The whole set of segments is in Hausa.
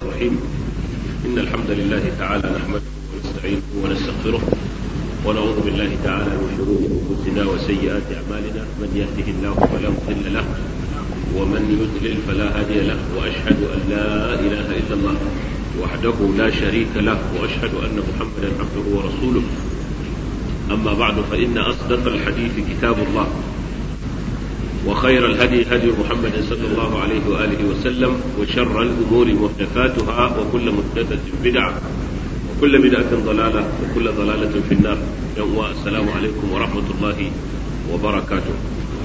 الرحيم إن الحمد لله تعالى نحمده ونستعينه ونستغفره ونعوذ بالله تعالى من شرور أنفسنا وسيئات أعمالنا من يهده الله فلا مضل له ومن يضلل فلا هادي له وأشهد أن لا إله إلا الله وحده لا شريك له وأشهد أن محمدا عبده ورسوله أما بعد فإن أصدق الحديث كتاب الله وخير الهدي هدي محمد صلى الله عليه وآله وسلم وشر الأمور محدثاتها وكل محدثة بدعة وكل بدعة ضلالة وكل ضلالة في النار يوم السلام عليكم ورحمة الله وبركاته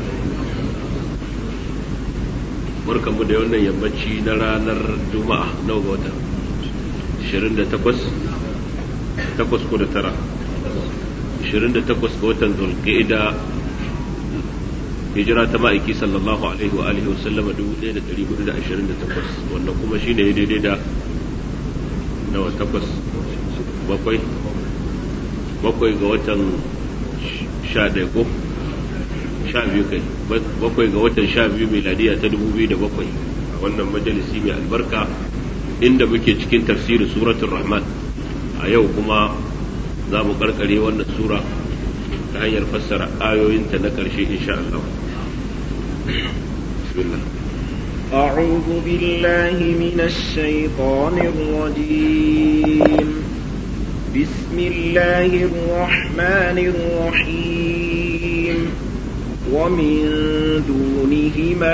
barkan mu da wannan yammaci na ranar juma'a nawa ga wata 28 takwas ko da tara 28 ga watan zulqa'ida hijira ta ma'aiki sallallahu alaihi wa alihi wasallam 1428 wanda kuma shine ya daidai da nawa takwas bakwai bakwai ga watan sha ɗaya ko sha biyu kai bakwai ga watan sha biyu miladiya ta dubu biyu da bakwai a wannan majalisi mai albarka inda muke cikin tafsirin suratul rahman a yau kuma za mu karkare wannan sura ta hanyar fassara ayoyinta na ƙarshe insha Allah. Bismillah. أعوذ بالله من الشيطان الرجيم بسم الله الرحمن الرحيم ومن دونهما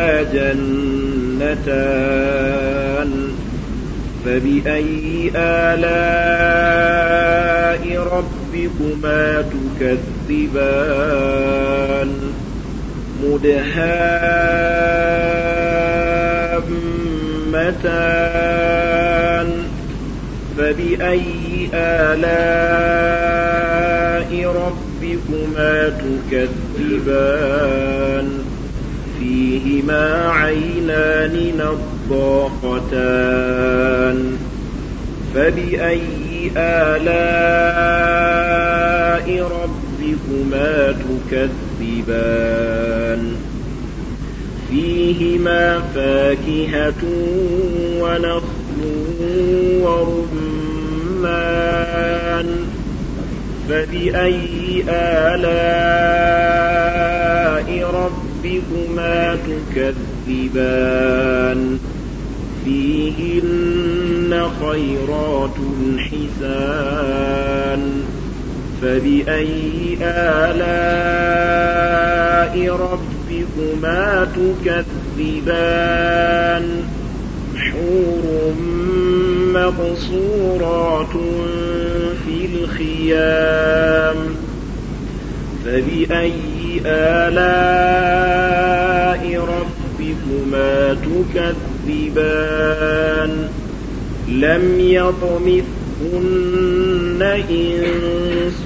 جنتان فبأي آلاء ربكما تكذبان مدهامتان فبأي آلاء ربكما تكذبان فيهما عينان نضاقتان فبأي آلاء ربكما تكذبان فيهما فاكهة ونخل ورمان فبأي آلاء ربكما تكذبان فيهن خيرات حسان فبأي آلاء ربكما تكذبان حور مقصورات في الخيام فبأي آلاء ربكما تكذبان لم يطمثهن إنس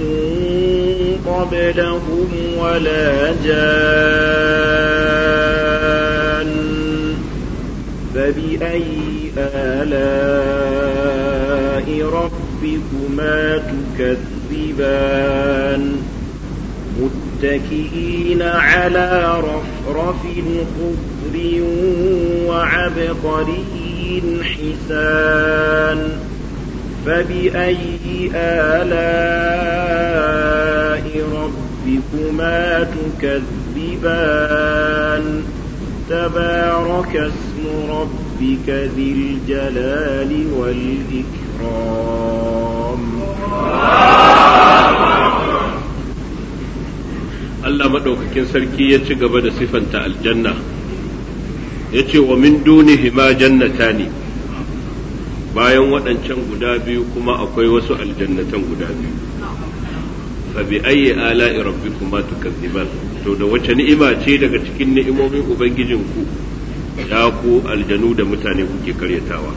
قبلهم ولا جان فبأي آلاء ربكما تكذبان متكئين على رفرف خضر وعبقري حسان فبأي آلاء ربكما تكذبان تبارك اسم ربك ذي الجلال والإكرام Allah maɗaukakin sarki ya ci gaba da sifanta aljanna ya ce wa min dunihima jannatani bayan waɗancan guda biyu kuma akwai wasu aljannatan guda biyu fa bi ayyi ala'i rabbikuma tukazziban to da wace ni'ima ce daga cikin ni'imomin ubangijinku ya ku aljanu da mutane kuke karyatawa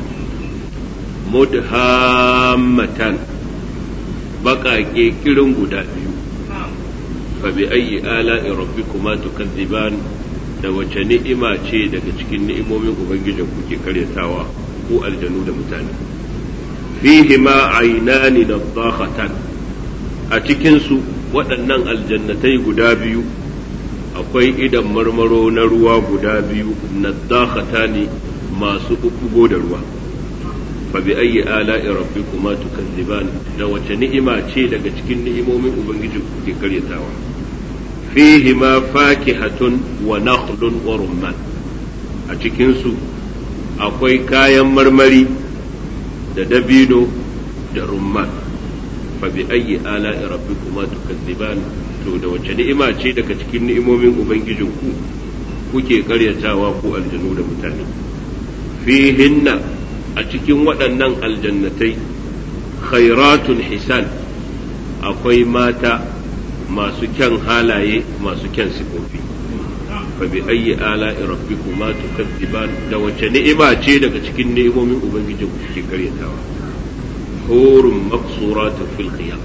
mudhammatan baƙaƙe kirin guda biyu fa bi ayyi ala'i rabbikuma tukazziban da wace ni'ima ce daga cikin ni'imomin ubangijin kuke karyatawa ko aljanu da mutane fihi ma ainani nadakhatan a cikin su waɗannan aljannatai guda biyu akwai idan marmaro na ruwa guda biyu nadakhata ne masu ɓuɓɓugo da ruwa fa bi ayyi ala'i rabbikuma tukazziban da wace ni'ima ce daga cikin ni'imomin ubangiji kuke karyatawa fihi ma fakihatun wa nakhlun wa rumman a cikin su akwai kayan marmari da dabino da rumman fa bi ayyi ala'i rabbikuma tukazziban to da wace ni'ima ce daga cikin ni'imomin ubangijinku kuke karyatawa ku aljanu da mutane fihinna a cikin waɗannan aljannatai khairatun hisan akwai mata masu kyan halaye masu kyan sifofi fa bi ayyi ala'i rabbikuma tukazziban da wace ni'ima ce daga cikin ni'imomin ubangijin kuke karyatawa hurun maqsuratun fil qiyam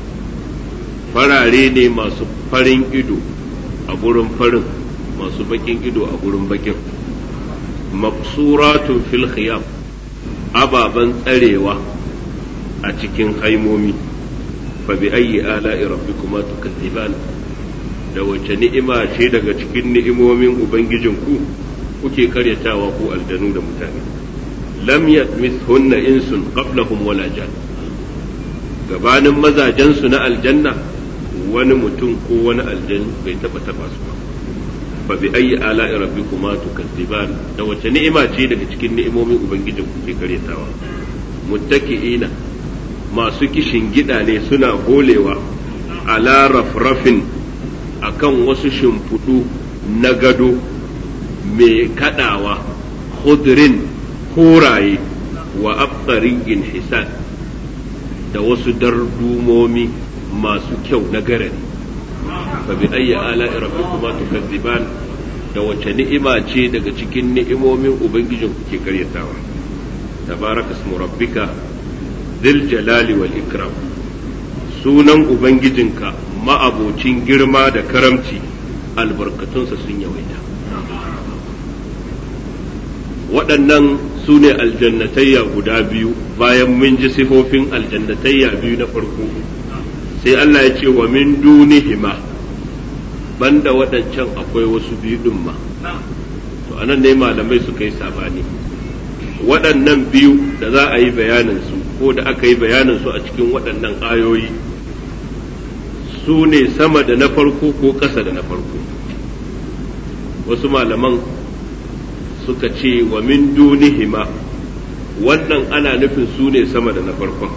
farare ne masu farin ido a gurin farin masu bakin ido a gurin bakin maqsuratun fil khiyam ababan tsarewa a cikin haimomi fa bi ayyi ala'i rabbikuma tukazziban da wace ni'ima ce daga cikin ni'imomin ubangijinku kuke karyatawa ku aljanu da mutane lam yatmithunna insun qablahum wala jan gabanin mazajensu na aljanna wani mutum ko wani aljan bai taba taba su ba fa bi ayyi ala'i rabbikuma tukazziban da wace ni'ima ce daga cikin ni'imomin ubangijin ku ke karyatawa muttaki'ina masu kishin gida ne suna holewa ala rafrafin akan wasu shimfudu na gado mai kadawa khudrin koraye wa abqariyin hisan da wasu dardumomi masu kyau na garari fa bi ayyi ala'i rabbikuma tukazziban da wace ni'ima ce daga cikin ni'imomin ubangijin kuke karyatawa tabaraka ismu rabbika dhil jalali wal ikram sunan ubangijinka ma'abocin girma da karamci albarkatunsa sun yawaita waɗannan su ne aljannatayya guda biyu bayan mun ji sifofin aljannatayya biyu na farko sai Allah ya ce wa min dunihima banda waɗancan akwai wasu biyu ɗin ma to anan ne malamai suka yi sabani waɗannan biyu da za a yi bayanin su ko da aka yi bayanin su a cikin waɗannan ayoyi su ne sama da na farko ko ƙasa da na farko wasu malaman suka ce wa min dunihima wannan ana nufin su ne sama da na farkon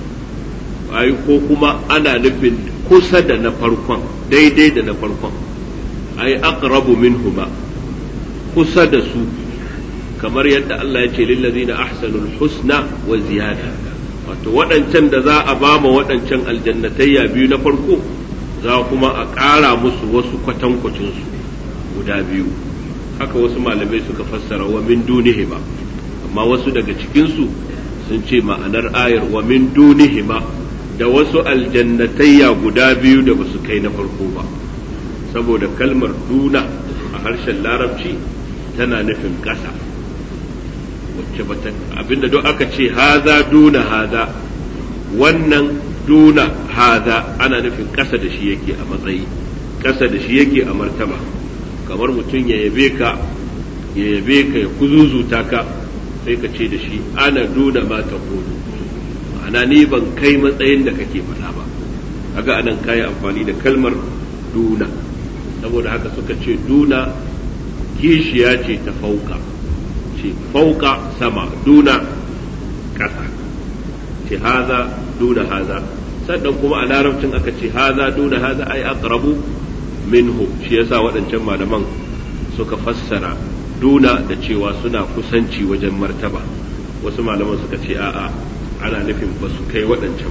ai ko kuma ana nufin kusa da na farkon daidai da na farkon ai aqrabu minhuma kusa da su kamar yadda Allah ya ce lillazina ahsanul husna wa ziyada wato waɗancan da za a ba ma waɗancan aljannatayya biyu na farko za kuma a ƙara musu wasu kwatankwacinsu guda biyu haka wasu malamai suka fassara wa min dunihima amma wasu daga cikinsu sun ce ma'anar ayar wa min dunihima da wasu aljannatayya guda biyu da basu kai na farko ba saboda kalmar duna a harshen larabci tana nufin ƙasa wacce bata abinda duk aka ce haza duna haza wannan duna haza ana nufin ƙasa da shi yake a matsayi ƙasa da shi yake a martaba kamar mutum ya yabe ka ya yabe ka ya kuzuzuta ka sai ka ce da shi ana duna ma ta kudu ana ni ban kai matsayin da kake faɗa ba kaga anan kayi amfani da kalmar duna saboda haka suka ce duna kishiya ce ta fauka ce fauka sama duna ƙasa ce haza duna haza sannan kuma a larabcin aka ce haza duna haza ai aqrabu minhu shi yasa waɗancan malaman suka fassara duna da cewa suna kusanci wajen martaba wasu malaman suka ce a'a ana nufin ba su kai waɗancan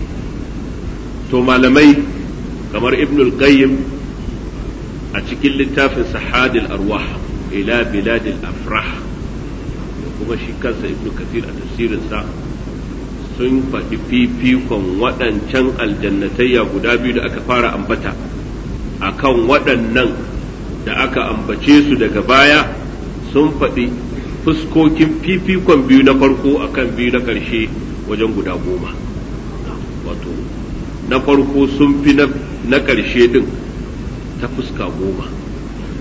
to malamai kamar ibnul qayyim a cikin littafin sahadil arwah ila biladil afrah kuma shi kansa ibnu kathir a tafsirinsa sun faɗi fifikon waɗancan aljannatayya guda biyu da aka fara ambata akan waɗannan da aka ambace su daga baya sun faɗi fuskokin fifikon biyu na farko akan biyu na ƙarshe wajen guda goma wato na farko sun fi na ƙarshe ɗin ta fuska goma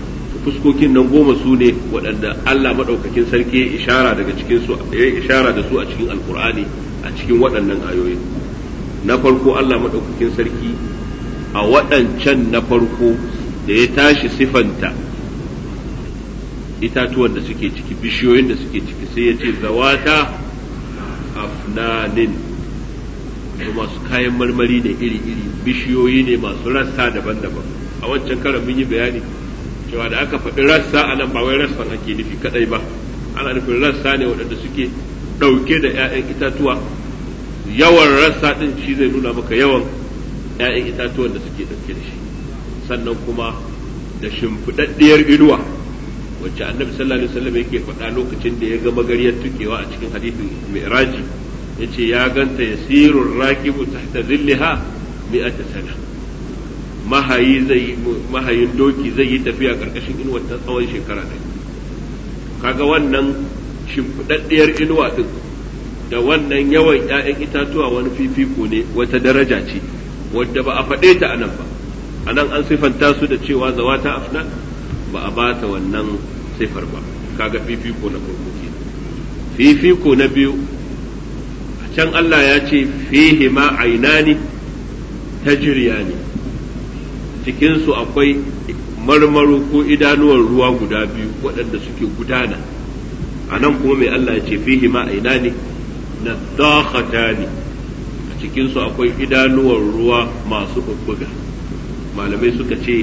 fuskokin nan goma su ne waɗanda Allah maɗaukakin sarki ya ishara daga cikin su ya ishara da su a cikin alkur'ani a cikin waɗannan ayoyi na farko Allah maɗaukakin sarki a waɗancan na farko da ya tashi sifanta itatuwan da suke ciki bishiyoyin da suke ciki sai ya ce zawata afnanin da masu kayan marmari ne iri-iri bishiyoyi ne masu rassa daban-daban a wancan karan mun yi bayani cewa da aka faɗi rassa a nan ba wai rassan ake nufi kadai ba ana nufin rassa ne waɗanda suke ɗauke da 'ya'yan itatuwa yawan rassa ɗin shi zai nuna maka yawan 'ya'yan itatuwan da suke ɗauke da shi sannan kuma da shimfiɗaɗɗiyar inuwa wacce annabi sallallahu alaihi wasallam yake faɗa lokacin da ya ga magariyar tukewa a cikin hadisin mi'raji yace ya ganta yasirur rakibu tahta zillaha mi'ata sana mahayi zai mahayin doki zai yi tafiya karkashin inuwar ta tsawon shekara ɗaya kaga wannan shimfiɗaɗɗiyar inuwa din da wannan yawan ‘ya'yan itatuwa wani fifiko ne wata daraja ce wadda ba a faɗe ta anan ba anan an sifanta su da cewa zawata afnan ba a bata wannan sifar ba kaga fifiko na farko ke fifiko na biyu a can Allah ya ce fihi ma ainani tajriyani cikin su akwai marmaro ko idanuwar ruwa guda biyu waɗanda suke gudana a nan kuma mai Allah ya ce fihi ma ainani na dakhatani a cikin su akwai idanuwar ruwa masu bubbuga malamai suka ce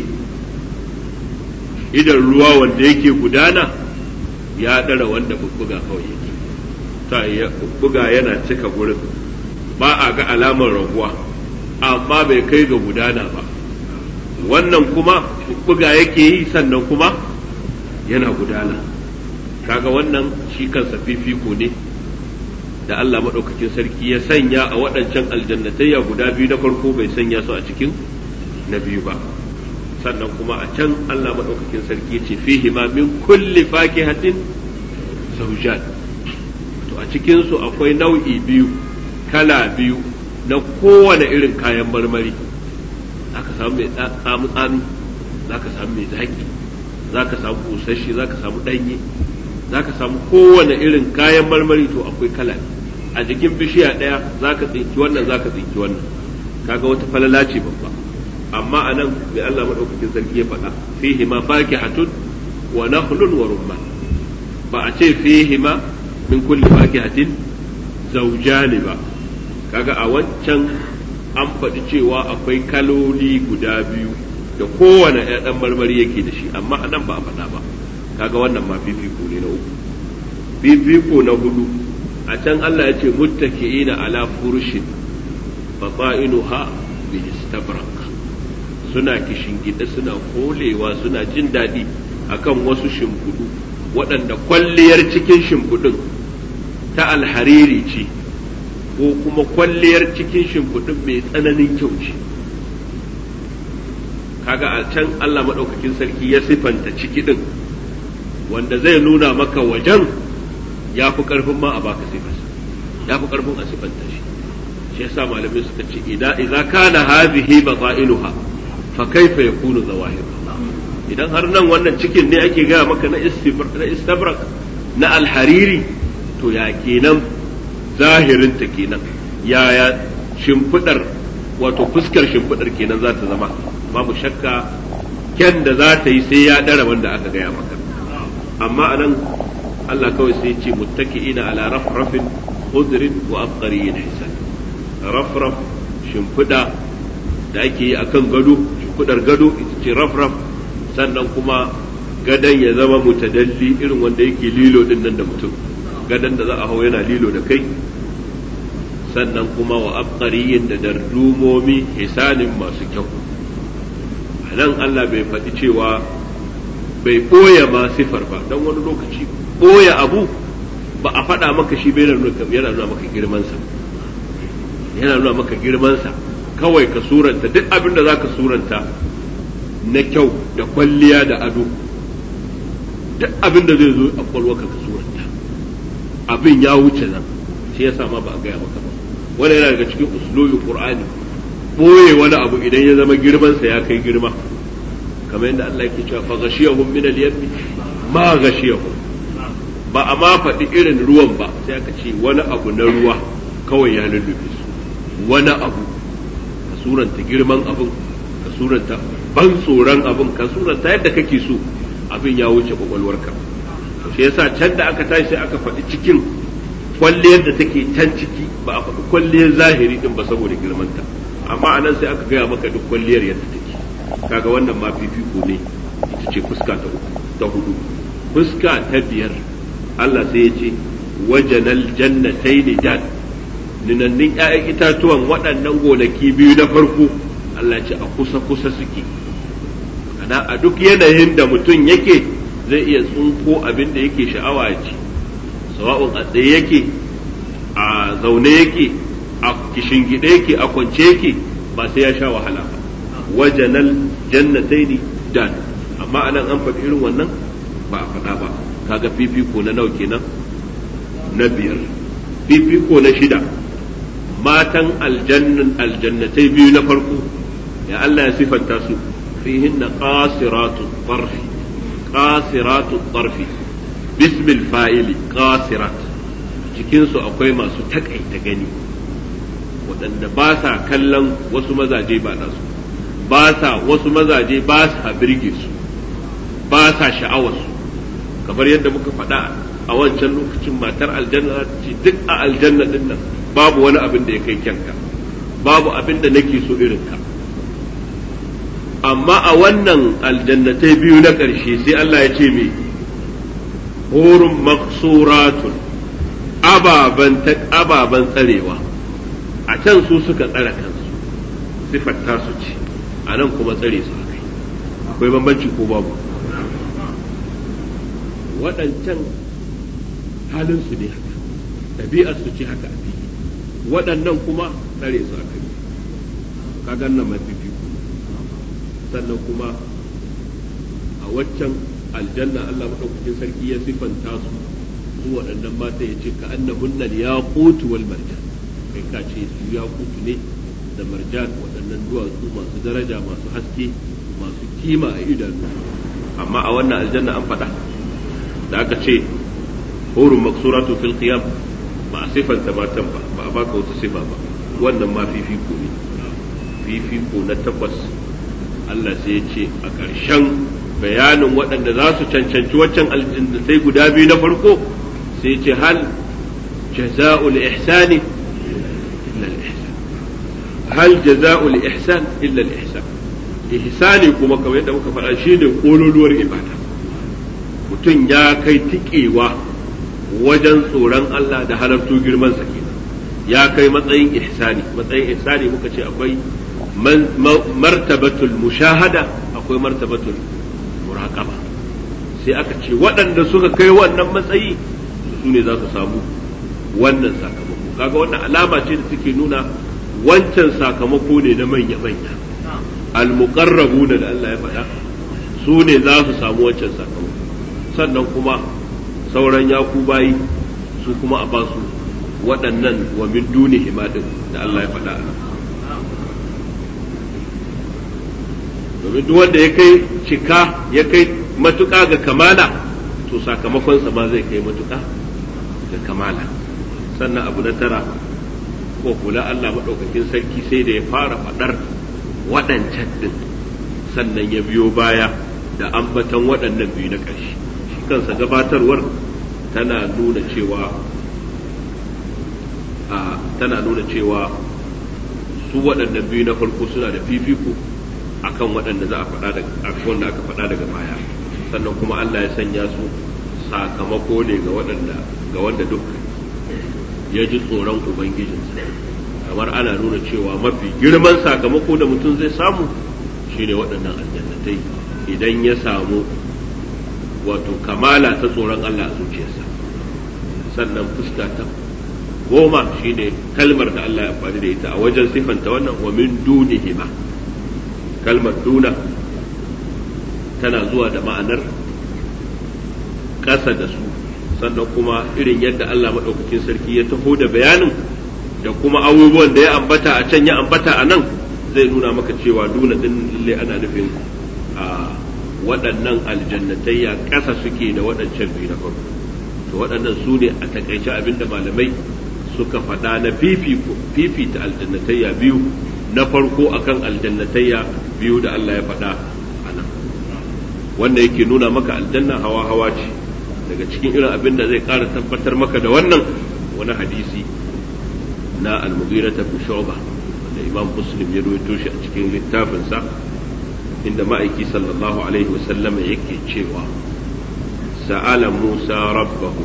idan ruwa wanda yake gudana ya ɗara wanda bubbuga kawai yake ta ya bubbuga yana cika gurin ba a ga alamar raguwa amma bai kai ga gudana ba wannan kuma bubbuga yake yi sannan kuma yana gudana kaga wannan shi kansa fifiko ne da Allah maɗaukakin sarki ya sanya a waɗancan aljannatayya guda biyu na farko bai sanya su a cikin na biyu ba sannan kuma a can Allah maɗaukakin sarki ce fihi ma min kulli fakihatin zawjan to a cikin su akwai nau'i biyu kala biyu na kowane irin kayan marmari zaka samu mai tsamu tsami zaka samu mai zaki zaka samu busasshe zaka samu danye zaka samu kowane irin kayan marmari to akwai kala a jikin bishiya ɗaya zaka tsinki wannan zaka tsinki wannan kaga wata falala ce babba amma a nan mai Allah maɗaukakin sarki ya faɗa fihi ma fakihatun wa nakhlun wa rumman ba a ce fihi ma min kulli fakihatin zaujani ba kaga a wancan an faɗi cewa akwai kaloli guda biyu da kowane ɗan marmari yake da shi amma a nan ba a faɗa ba kaga wannan ma fifiko ne na uku fifiko na hudu a can Allah ya ce muttaki'ina ala furushin fata'inuha bi istabrak suna gida suna kolewa suna jin daɗi akan wasu shimfiɗu waɗanda kwalliyar cikin shimfiɗin ta alhariri ce ko kuma kwalliyar cikin shimfiɗin mai tsananin kyau ce kaga a can Allah maɗaukakin sarki ya sifanta ciki ɗin wanda zai nuna maka wajen ya fi ƙarfin ma a baka sifarsa ya fi ƙarfin a sifanta shi shi yasa malamai suka ce idza kana hadhihi batainuha fa kaifa yakunu zawahir idan har nan wannan cikin ne ake gaya maka na istabrak na alhariri to ya kenan zahirinta kenan yaya shimfidar wato fuskar shimfidar kenan za ta zama babu shakka kyan da za ta yi sai ya dara wanda aka gaya maka amma anan Allah kawai sai ce muttaki'ina ala rafrafin khudrin wa abqariyin hisan rafraf shimfida da ake yi akan gado shimfidar gado ita ce rafraf sannan kuma gadon ya zama mutadalli irin wanda yake lilo din nan da mutum gadon da za a hau yana lilo da kai sannan kuma wa abqariyin da dardumomi hisanin masu kyau a nan Allah bai faɗi cewa bai ɓoye ma sifar ba don wani lokaci ɓoye abu ba a faɗa maka shi bai yana nuna maka girmansa yana nuna maka girmansa kawai ka suranta duk abin da za ka suranta na kyau da kwalliya da ado duk abin da zai zo a kwalwaka ka suranta abin ya wuce nan shi yasa ma ba a gaya maka ba wani yana daga cikin uslubin qur'ani boye wani abu idan ya zama girmansa ya kai girma kamar yadda Allah yake cewa fa ghashiyahum min al-yammi ma ghashiyahum ba a ma faɗi irin ruwan ba sai aka ce wani abu na ruwa kawai ya lullube su wani abu ka suranta girman abin ka suranta ban tsoron abin ka suranta yadda kake so abin ya wuce kwakwalwarka shi yasa can da aka tashi sai aka faɗi cikin kwalliyar da take can ciki ba a faɗi kwalliyar zahiri din ba saboda girmanta amma anan sai aka gaya maka duk kwalliyar yadda take kaga wannan ma fifiko ne ita ce fuska ta uku ta hudu fuska ta biyar Allah sai ya ce wajanal jannatayn dan ninannin ƴaƴan itatuwan waɗannan gonaki biyu na farko Allah ce a kusa kusa suke ana a duk yanayin da mutum yake zai iya tsunko abin da yake sha'awa ya ci sawa'un a tsaye yake a zaune yake a kishingide yake a kwance yake ba sai ya sha wahala ba wajanal jannataini dan amma anan an faɗi irin wannan ba a faɗa ba kaga fifiko na nawa kenan na biyar fifiko na shida matan aljannan aljannatai biyu na farko ya Allah ya sifanta su fihinna qasiratu tarfi qasiratu tarfi bismil fa'ili qasirat cikin su akwai masu takaita gani waɗanda ba sa kallon wasu mazaje ba nasu ba sa wasu mazaje ba sa birge su ba sa sha'awar su kamar yadda muka faɗa a wancan lokacin matar aljanna ce duk a aljanna din nan babu wani abin da ya kai kyanka babu abin da nake so irin ka amma a wannan aljannatai biyu na ƙarshe sai Allah ya ce me hurun maksuratun ababan ababan tsarewa a can su suka tsare kansu sifar tasu ce a nan kuma tsare su akai akwai bambanci ko babu waɗancan halin su ne haka ɗabi'ar su ce haka a fili waɗannan kuma tsare su aka yi kaga nan mafifi sannan kuma a waccan aljanna Allah maɗaukakin sarki ya siffanta su su waɗannan mata ya ce ka annahunna yaqutu wal marjan kai ka ce su yaqutu ne da marjan waɗannan duwatsu masu daraja masu haske masu kima a idanu amma a wannan aljanna an faɗa da aka ce hurun maksuratu fil qiyam ba a sifanta matan ba ba a baka wata sifa ba wannan ma fifiko ne fifiko na takwas Allah sai ya ce a ƙarshen bayanin waɗanda za su cancanci waccan aljannatai guda biyu na farko sai ce hal jaza'ul ihsani illa al-ihsan hal jaza'ul ihsan illa al-ihsan ihsani kuma kamar yadda muka faɗa shine kololuwar ibada mutum ya kai tikewa wajen tsoron Allah da halartu girman sa kenan ya kai matsayin ihsani matsayin ihsani muka ce akwai martabatul mushahada akwai martabatul muraqaba sai aka ce waɗanda suka kai wannan matsayi su ne za su samu wannan sakamako kaga wannan alama ce da take nuna wancan sakamako ne na manya manya al-muqarrabuna da Allah ya faɗa su ne za su samu wancan sakamako sannan kuma sauran yaku bayi su kuma a basu waɗannan wa min duni himadin da Allah ya faɗa a domin duk wanda ya kai cika ya kai matuƙa ga kamala to sakamakonsa ma zai kai matuƙa ga kamala sannan abu na tara ko kula Allah maɗaukakin sarki sai da ya fara faɗar waɗancan ɗin sannan ya biyo baya da ambatan waɗannan biyu na ƙarshe shi kansa gabatarwar tana nuna cewa a tana nuna cewa su waɗannan biyu na farko suna da fifiko akan waɗanda za a faɗa daga wanda aka faɗa daga baya sannan kuma Allah ya sanya su sakamako ne ga waɗanda ga wanda duk ya ji tsoron ubangijinsa kamar ana nuna cewa mafi girman sakamako da mutum zai samu shine waɗannan aljannatai idan ya samu wato kamala ta tsoron Allah a zuciyarsa sannan fuska ta goma shine kalmar da Allah ya faɗi da ita a wajen sifanta wannan wa min dunihima kalmar duna tana zuwa da ma'anar ƙasa da su sannan kuma irin yadda Allah maɗaukakin sarki ya taho da bayanin da kuma abubuwan da ya ambata a can ya ambata a nan zai nuna maka cewa duna ɗin lalle ana nufin a waɗannan aljannatayya ƙasa suke da waɗancan biyu na farko to waɗannan su ne a takaice abinda malamai suka faɗa na fifita aljannatayya biyu na farko akan aljannatayya biyu da Allah ya faɗa a nan wanda yake nuna maka aljanna hawa hawa ce daga cikin irin abin da zai ƙara tabbatar maka da wannan wani hadisi na al-mughira ta shu'ba da imam muslim ya rawaito shi a cikin littafinsa inda ma'aiki sallallahu alaihi wasallam yake cewa sa'ala musa rabbahu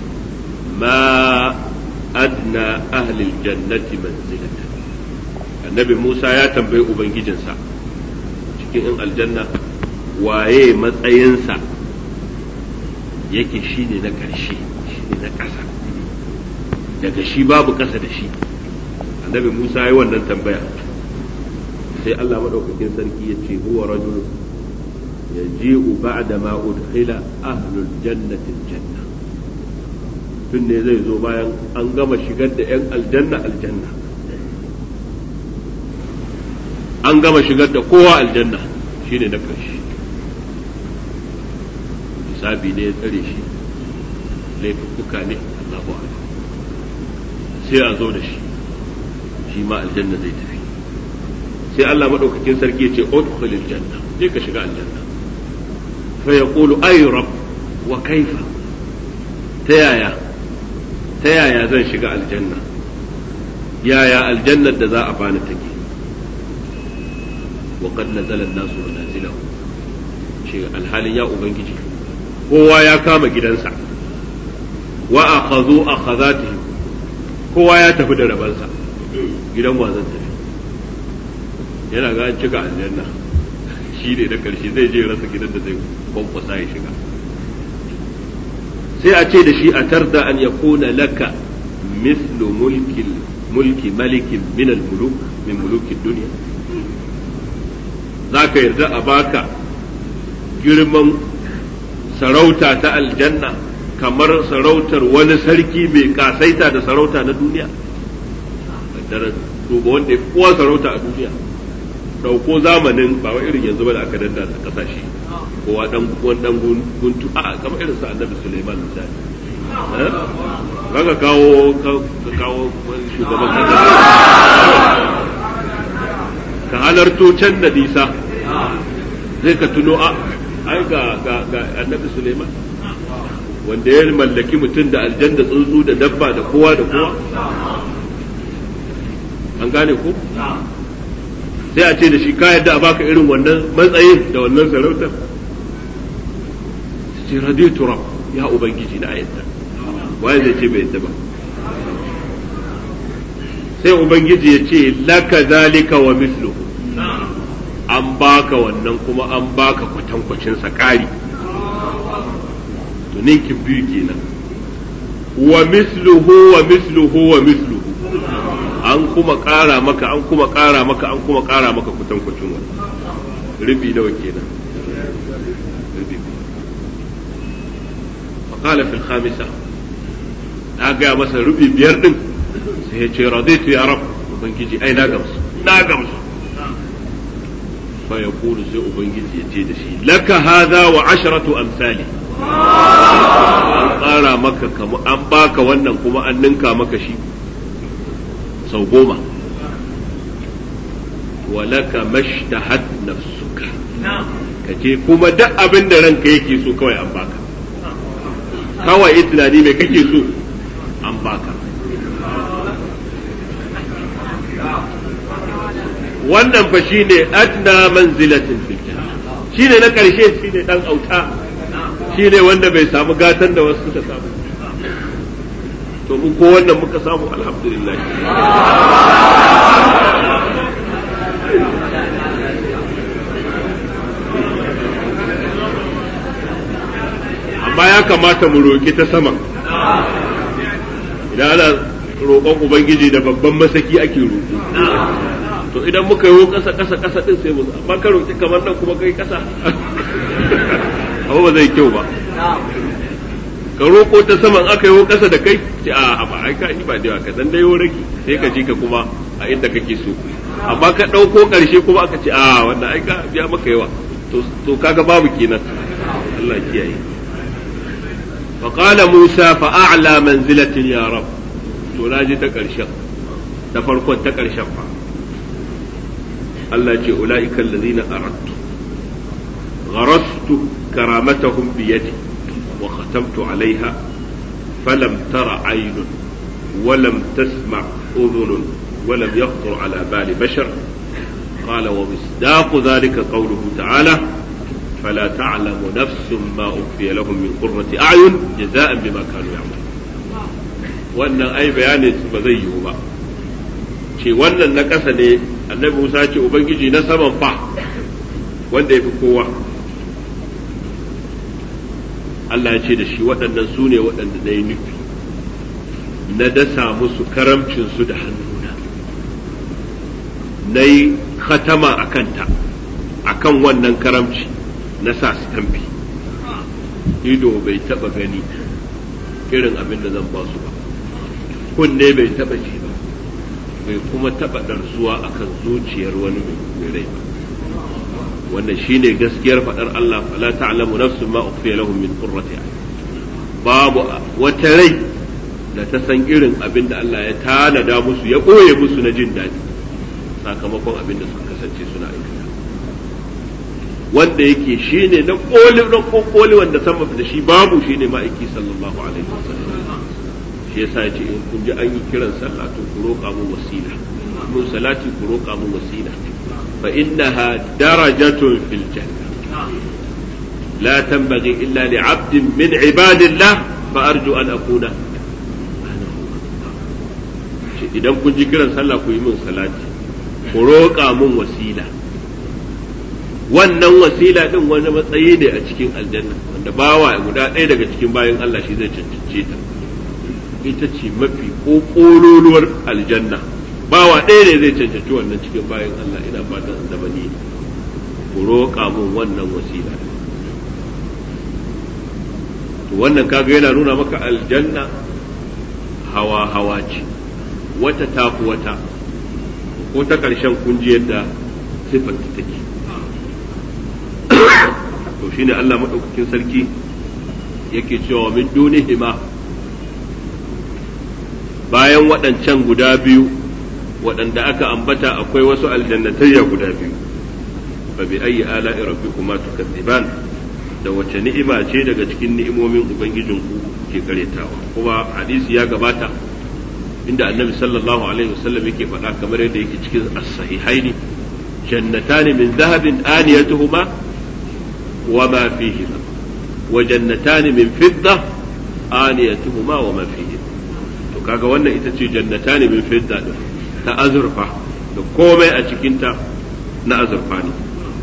ma adna ahli aljannati manzilatan annabi musa ya tambayi ubangijinsa cikin in aljanna waye matsayinsa yake shine na ƙarshe shine na ƙasa daga shi babu ƙasa da shi annabi musa ya yi wannan tambaya sai Allah madaukakin sarki ya ce huwa rajul yaji'u ba'da ma udkhila ahlul jannati aljanna tun ne zai zo bayan an gama shigar da yan aljanna aljanna an gama shigar da kowa aljanna shine na ƙarshe hisabi ne ya tsare shi laifuka ne Allahu akbar sai a zo da shi shi ma aljanna zai tafi sai Allah madaukakin sarki ce udkhulil janna je ka shiga aljanna fa yaqulu ay rabb wa kaifa ta yaya ta yaya zan shiga aljanna yaya aljannar da za a bani take wa qad nazala an-nasu manazilahu ce alhalin ya ubangiji kowa ya kama gidansa wa akhadhu akhadhatihim kowa ya tafi da rabansa gidan wa zan tafi yana ga an cika aljanna shi ne na karshe zai je rasa gidan da zai kwankwasa ya shiga sai a ce da shi a tarda an ya kuna laka mislu mulki mulki malikin min muluk min mulukin duniya za ka yarda a baka girman sarauta ta aljanna kamar sarautar wani sarki mai kasaita da sarauta na duniya duba wanda ya kowa sarauta a duniya dauko zamanin ba wa irin yanzu ba da aka danda da kasashe kowa dan wani dan guntu a kamar irin sa annabi Sulaiman misali kaga kawo ka kawo shugaban kasa ka halarto can da nisa zai ka tuno a ai ga ga ga annabi Sulaiman wanda ya mallaki mutum da aljanna tsuntsu da dabba da kowa da kowa an gane ko sai a ce da shi ka yadda a baka irin wannan matsayin da wannan sarautar ce raditu rab ya ubangiji na yadda waye zai ce bai yadda ba sai ubangiji ya ce laka zalika wa misluhu an baka wannan kuma an baka kwatankwacin sa kari to ninkin biyu kenan wa misluhu wa misluhu wa misluhu an kuma ƙara maka an kuma ƙara maka an kuma ƙara maka kutankucin wani rubi nawa kenan rubi faqala fil khamisa na ga masa rubi biyar din sai ya ce raditu ya rab ubangiji ai na gamsu na gamsu fa yaqulu sai ubangiji ya ce da shi laka hadha wa asharatu amsali an ƙara maka an baka wannan kuma an ninka maka shi sau goma walaka mashtahat nafsuka kace kuma duk abin da ranka yake so kawai an baka kawai tunani mai kake so an baka wannan fa shine adna manzilatin fil shine na karshe shine dan auta shine wanda bai samu gatan da wasu suka samu to mu ko wannan muka samu alhamdulillah amma ya kamata mu roƙi ta sama idan ana roƙon ubangiji da babban masaki ake roƙo to idan muka yi ƙasa ƙasa ƙasa din sai mu amma ka roƙi kamar nan kuma kai ƙasa abu ba zai kyau ba ka roƙo ta saman aka yi ƙasa da kai ce a ba ai ka ba da ka dan dai rage sai ka ji ka kuma a inda kake so amma ka ɗauko ƙarshe kuma aka ce a wannan ai ka biya maka yawa to kaga babu kenan Allah kiyaye fa qala Musa fa a'la manzilatin ya rab to naji ta karshen ta farkon ta karshen fa Allah ce ulaika allazina aradtu غرست كرامتهم بيدي وختمت عليها فلم تر عين ولم تسمع أذن ولم يخطر على بال بشر قال ومصداق ذلك قوله تعالى فلا تعلم نفس ما أخفي لهم من قرة أعين جزاء بما كانوا يعملون wannan ai bayanin ba zai yiwu ba ce wannan na ƙasa ne annabi Musa ce ubangiji na saman fa wanda ya fi kowa Allah ya ce da shi waɗannan su ne waɗanda na yi nufi na dasa musu karamcinsu da hannuna na yi khatama a kanta a kan wannan karamci na sa stamfi ido bai taɓa gani irin abin da zan ba su ba kunne bai taɓa ji ba bai kuma taɓa ɗarsuwa a kan zuciyar wani mai rai ba wannan shine gaskiyar faɗar Allah fala ta'lamu nafsun ma ukhfiya lahum min qurrati babu wata rai da ta san irin abin da Allah ya tanada musu ya ɓoye musu na jin daɗi sakamakon abin da suka kasance suna aikata wanda yake shine na koli na kokoli wanda sama da shi babu shine ma'aiki sallallahu alaihi wasallam shi yasa yace in kun ji an yi kiran sallah to ku roƙa mu wasila mun salati ku roƙa mu wasila fa innaha darajatun fil janna la tanbaghi illa li 'abdin min 'ibadillah fa arju an akuna idan kun ji kiran sallah ku yi min salati ku roƙa mun wasila wannan wasila din wani matsayi ne a cikin aljanna wanda bawa guda ɗaya daga cikin bayan Allah shi zai cancance ta ita ce mafi ƙoƙololuwar aljanna bawa ɗaya ne zai cancanci wannan cikin bayan Allah ina fatan da bani ku roƙa mun wannan wasila to wannan kaga yana nuna maka aljanna hawa hawa ce wata tafi wata ko ta ƙarshen kunji yadda siffar ta take to shine Allah maɗaukakin sarki yake cewa min dunihima bayan waɗancan guda biyu waɗanda aka ambata akwai wasu aljannatayya guda biyu fa bi ayyi ala'i rabbikuma tukadziban da wace ni'ima ce daga cikin ni'imomin ubangijinku ke karetawa kuma hadisi ya gabata inda annabi sallallahu alaihi wasallam yake faɗa kamar yadda yake cikin as-sahihaini jannatani min dhahabin aniyatuhuma wa ma fihima wa jannatani min fidda aniyatuhuma wa ma fihima to kaga wannan ita ce jannatani min fidda din ta azurfa da komai a cikinta na azurfa ne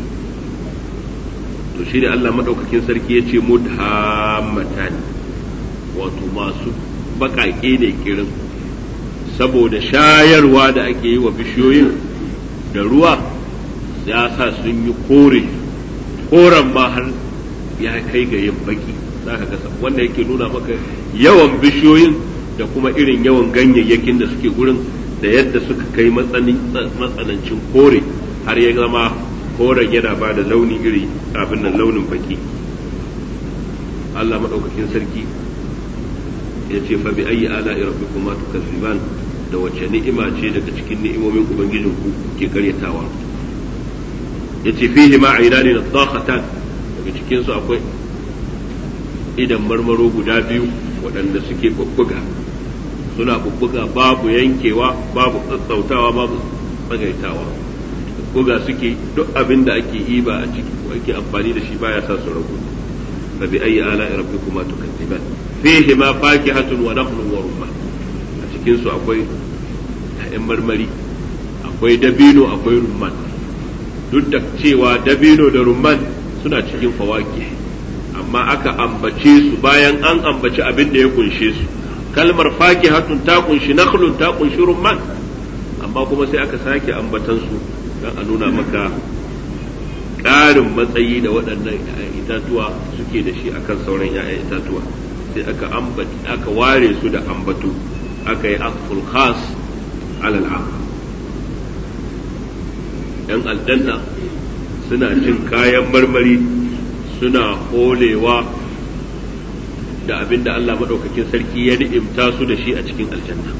to shi ne Allah madaukakin sarki ya ce mudhammatani wato masu baƙaƙe ne kirin saboda shayarwa da ake yi wa bishiyoyin da ruwa ya sa sun yi kore koren ma har ya kai ga yin baki za ka gasa wanda yake nuna maka yawan bishiyoyin da kuma irin yawan ganyayyakin da suke gurin da yadda suka kai matsanancin kore har ya zama koren yana ba da launi iri abin nan launin baki Allah maɗaukakin sarki ya ce fa bi ayi ala rabbikuma tukazziban da wace ni'ima ce daga cikin ni'imomin ubangijin ku ke karyatawa yace fihi ma ainani nadakhatan daga cikin su akwai idan marmaro guda biyu waɗanda suke bubbuga suna bubbuga babu yankewa babu tsatsautawa babu tsagaitawa buga suke duk abin da ake iba a ciki ko ake amfani da shi baya sa su ragu fa bi ayi ala rabbikuma tukadziban fihi ma fakihatun wa nakhlun wa rumman a cikin su akwai ƴaƴan marmari akwai dabino akwai rumman duk da cewa dabino da rumman suna cikin fawaki amma aka ambace su bayan an ambaci abin da ya kunshe su kalmar fakihatun ta kunshi nakhlun ta kunshi rumman amma kuma sai aka sake ambatan su don a nuna maka ƙarin matsayi da waɗannan 'ya'yan itatuwa suke da shi akan sauran 'ya'yan itatuwa sai aka aka ware su da ambato aka yi asful khas alal am yan aljanna suna cin kayan marmari suna holewa da abin da Allah maɗaukakin sarki ya ni'imta su da shi a cikin aljanna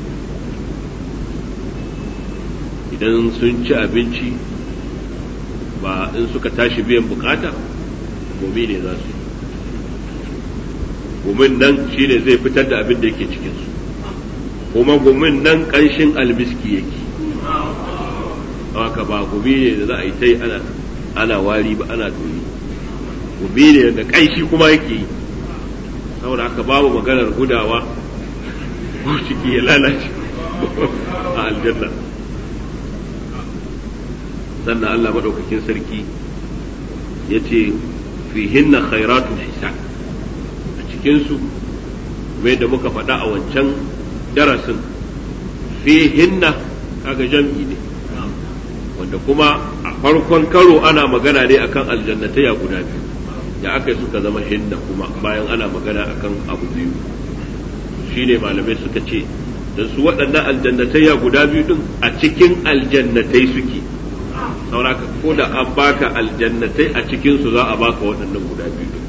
idan sun ci abinci ba in suka tashi biyan bukata gobe ne za su yi gumin nan shi ne zai fitar da abin da yake cikinsu kuma gumin nan ƙanshin almiski yake haka ba gumi ne da za a yi ta yi ana wari ba ana doyi gumi ne da ƙanshi kuma yake yi saboda haka babu maganar gudawa ko ciki ya lalace a aljanna sannan Allah maɗaukakin sarki ya ce fihinna khairatun hisan a cikinsu mai da muka faɗa a wancan darasin fihinna kaga jam'i ne wanda kuma a farkon karo ana magana ne akan aljannatai a guda biyu da aka yi suka zama hinna kuma bayan ana magana akan abu biyu shine malamai suka ce da su waɗannan aljannatai ya guda biyu din a cikin aljannatai suke sauraka ko da an baka aljannatai a cikin su za a baka waɗannan guda biyu din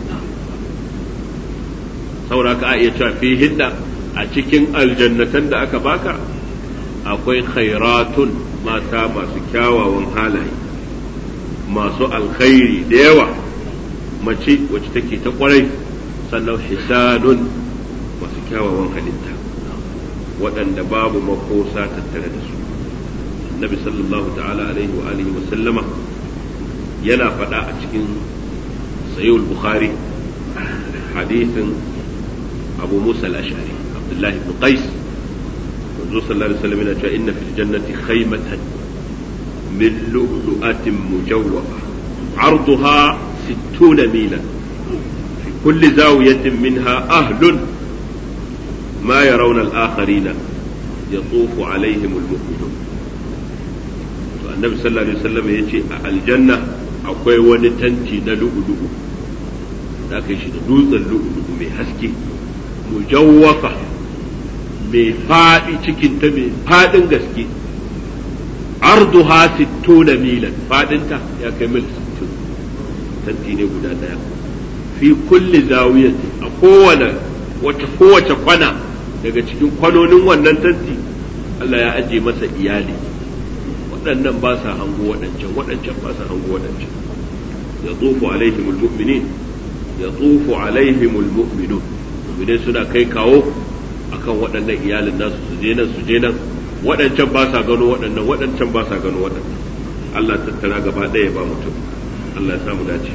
sauraka a iya cewa fi hinna a cikin aljannatan da aka baka akwai khairatun mata masu kyawawan halaye masu alkhairi da yawa mace wacce take ta kwarai sannan hisanun masu kyawawan halitta waɗanda babu makosa tattare da su annabi sallallahu ta'ala alaihi wa alihi wa sallama yana faɗa a cikin sayyid bukhari hadithin abu musa al-ash'ari abdullahi ibn qais manzo sallallahu alaihi wasallam yana cewa inna fil jannati khaymatan min lu'lu'atin mujawwafa arduha 60 milan fi kulli zawiyatin minha ahlun ma yarawna al-akharina yatufu alaihim al-mu'minun to annabi sallallahu alaihi wasallam yace a aljanna akwai wani tanti na lu'lu'u da aka yi shi da dutsen lu'lu'u mai haske mujawwafa mai faɗi cikinta mai faɗin gaske arduha sittuna milan faɗinta ya kai mil sittin tanti ne guda ɗaya fi kulli zawiyati a kowane wata kowace kwana daga cikin kwanonin wannan tanti Allah ya aje masa iyali waɗannan ba sa hango waɗancan waɗancan ba sa hango waɗancan ya tsofu alaihimul mu'minin ya tsofu alaihimul mu'minun mu'minai suna kai kawo akan waɗannan iyalin nasu su je nan su je nan waɗancan ba sa gano waɗannan waɗancan ba sa gano waɗannan Allah tattara gaba ɗaya ba mutum Allah ya samu dace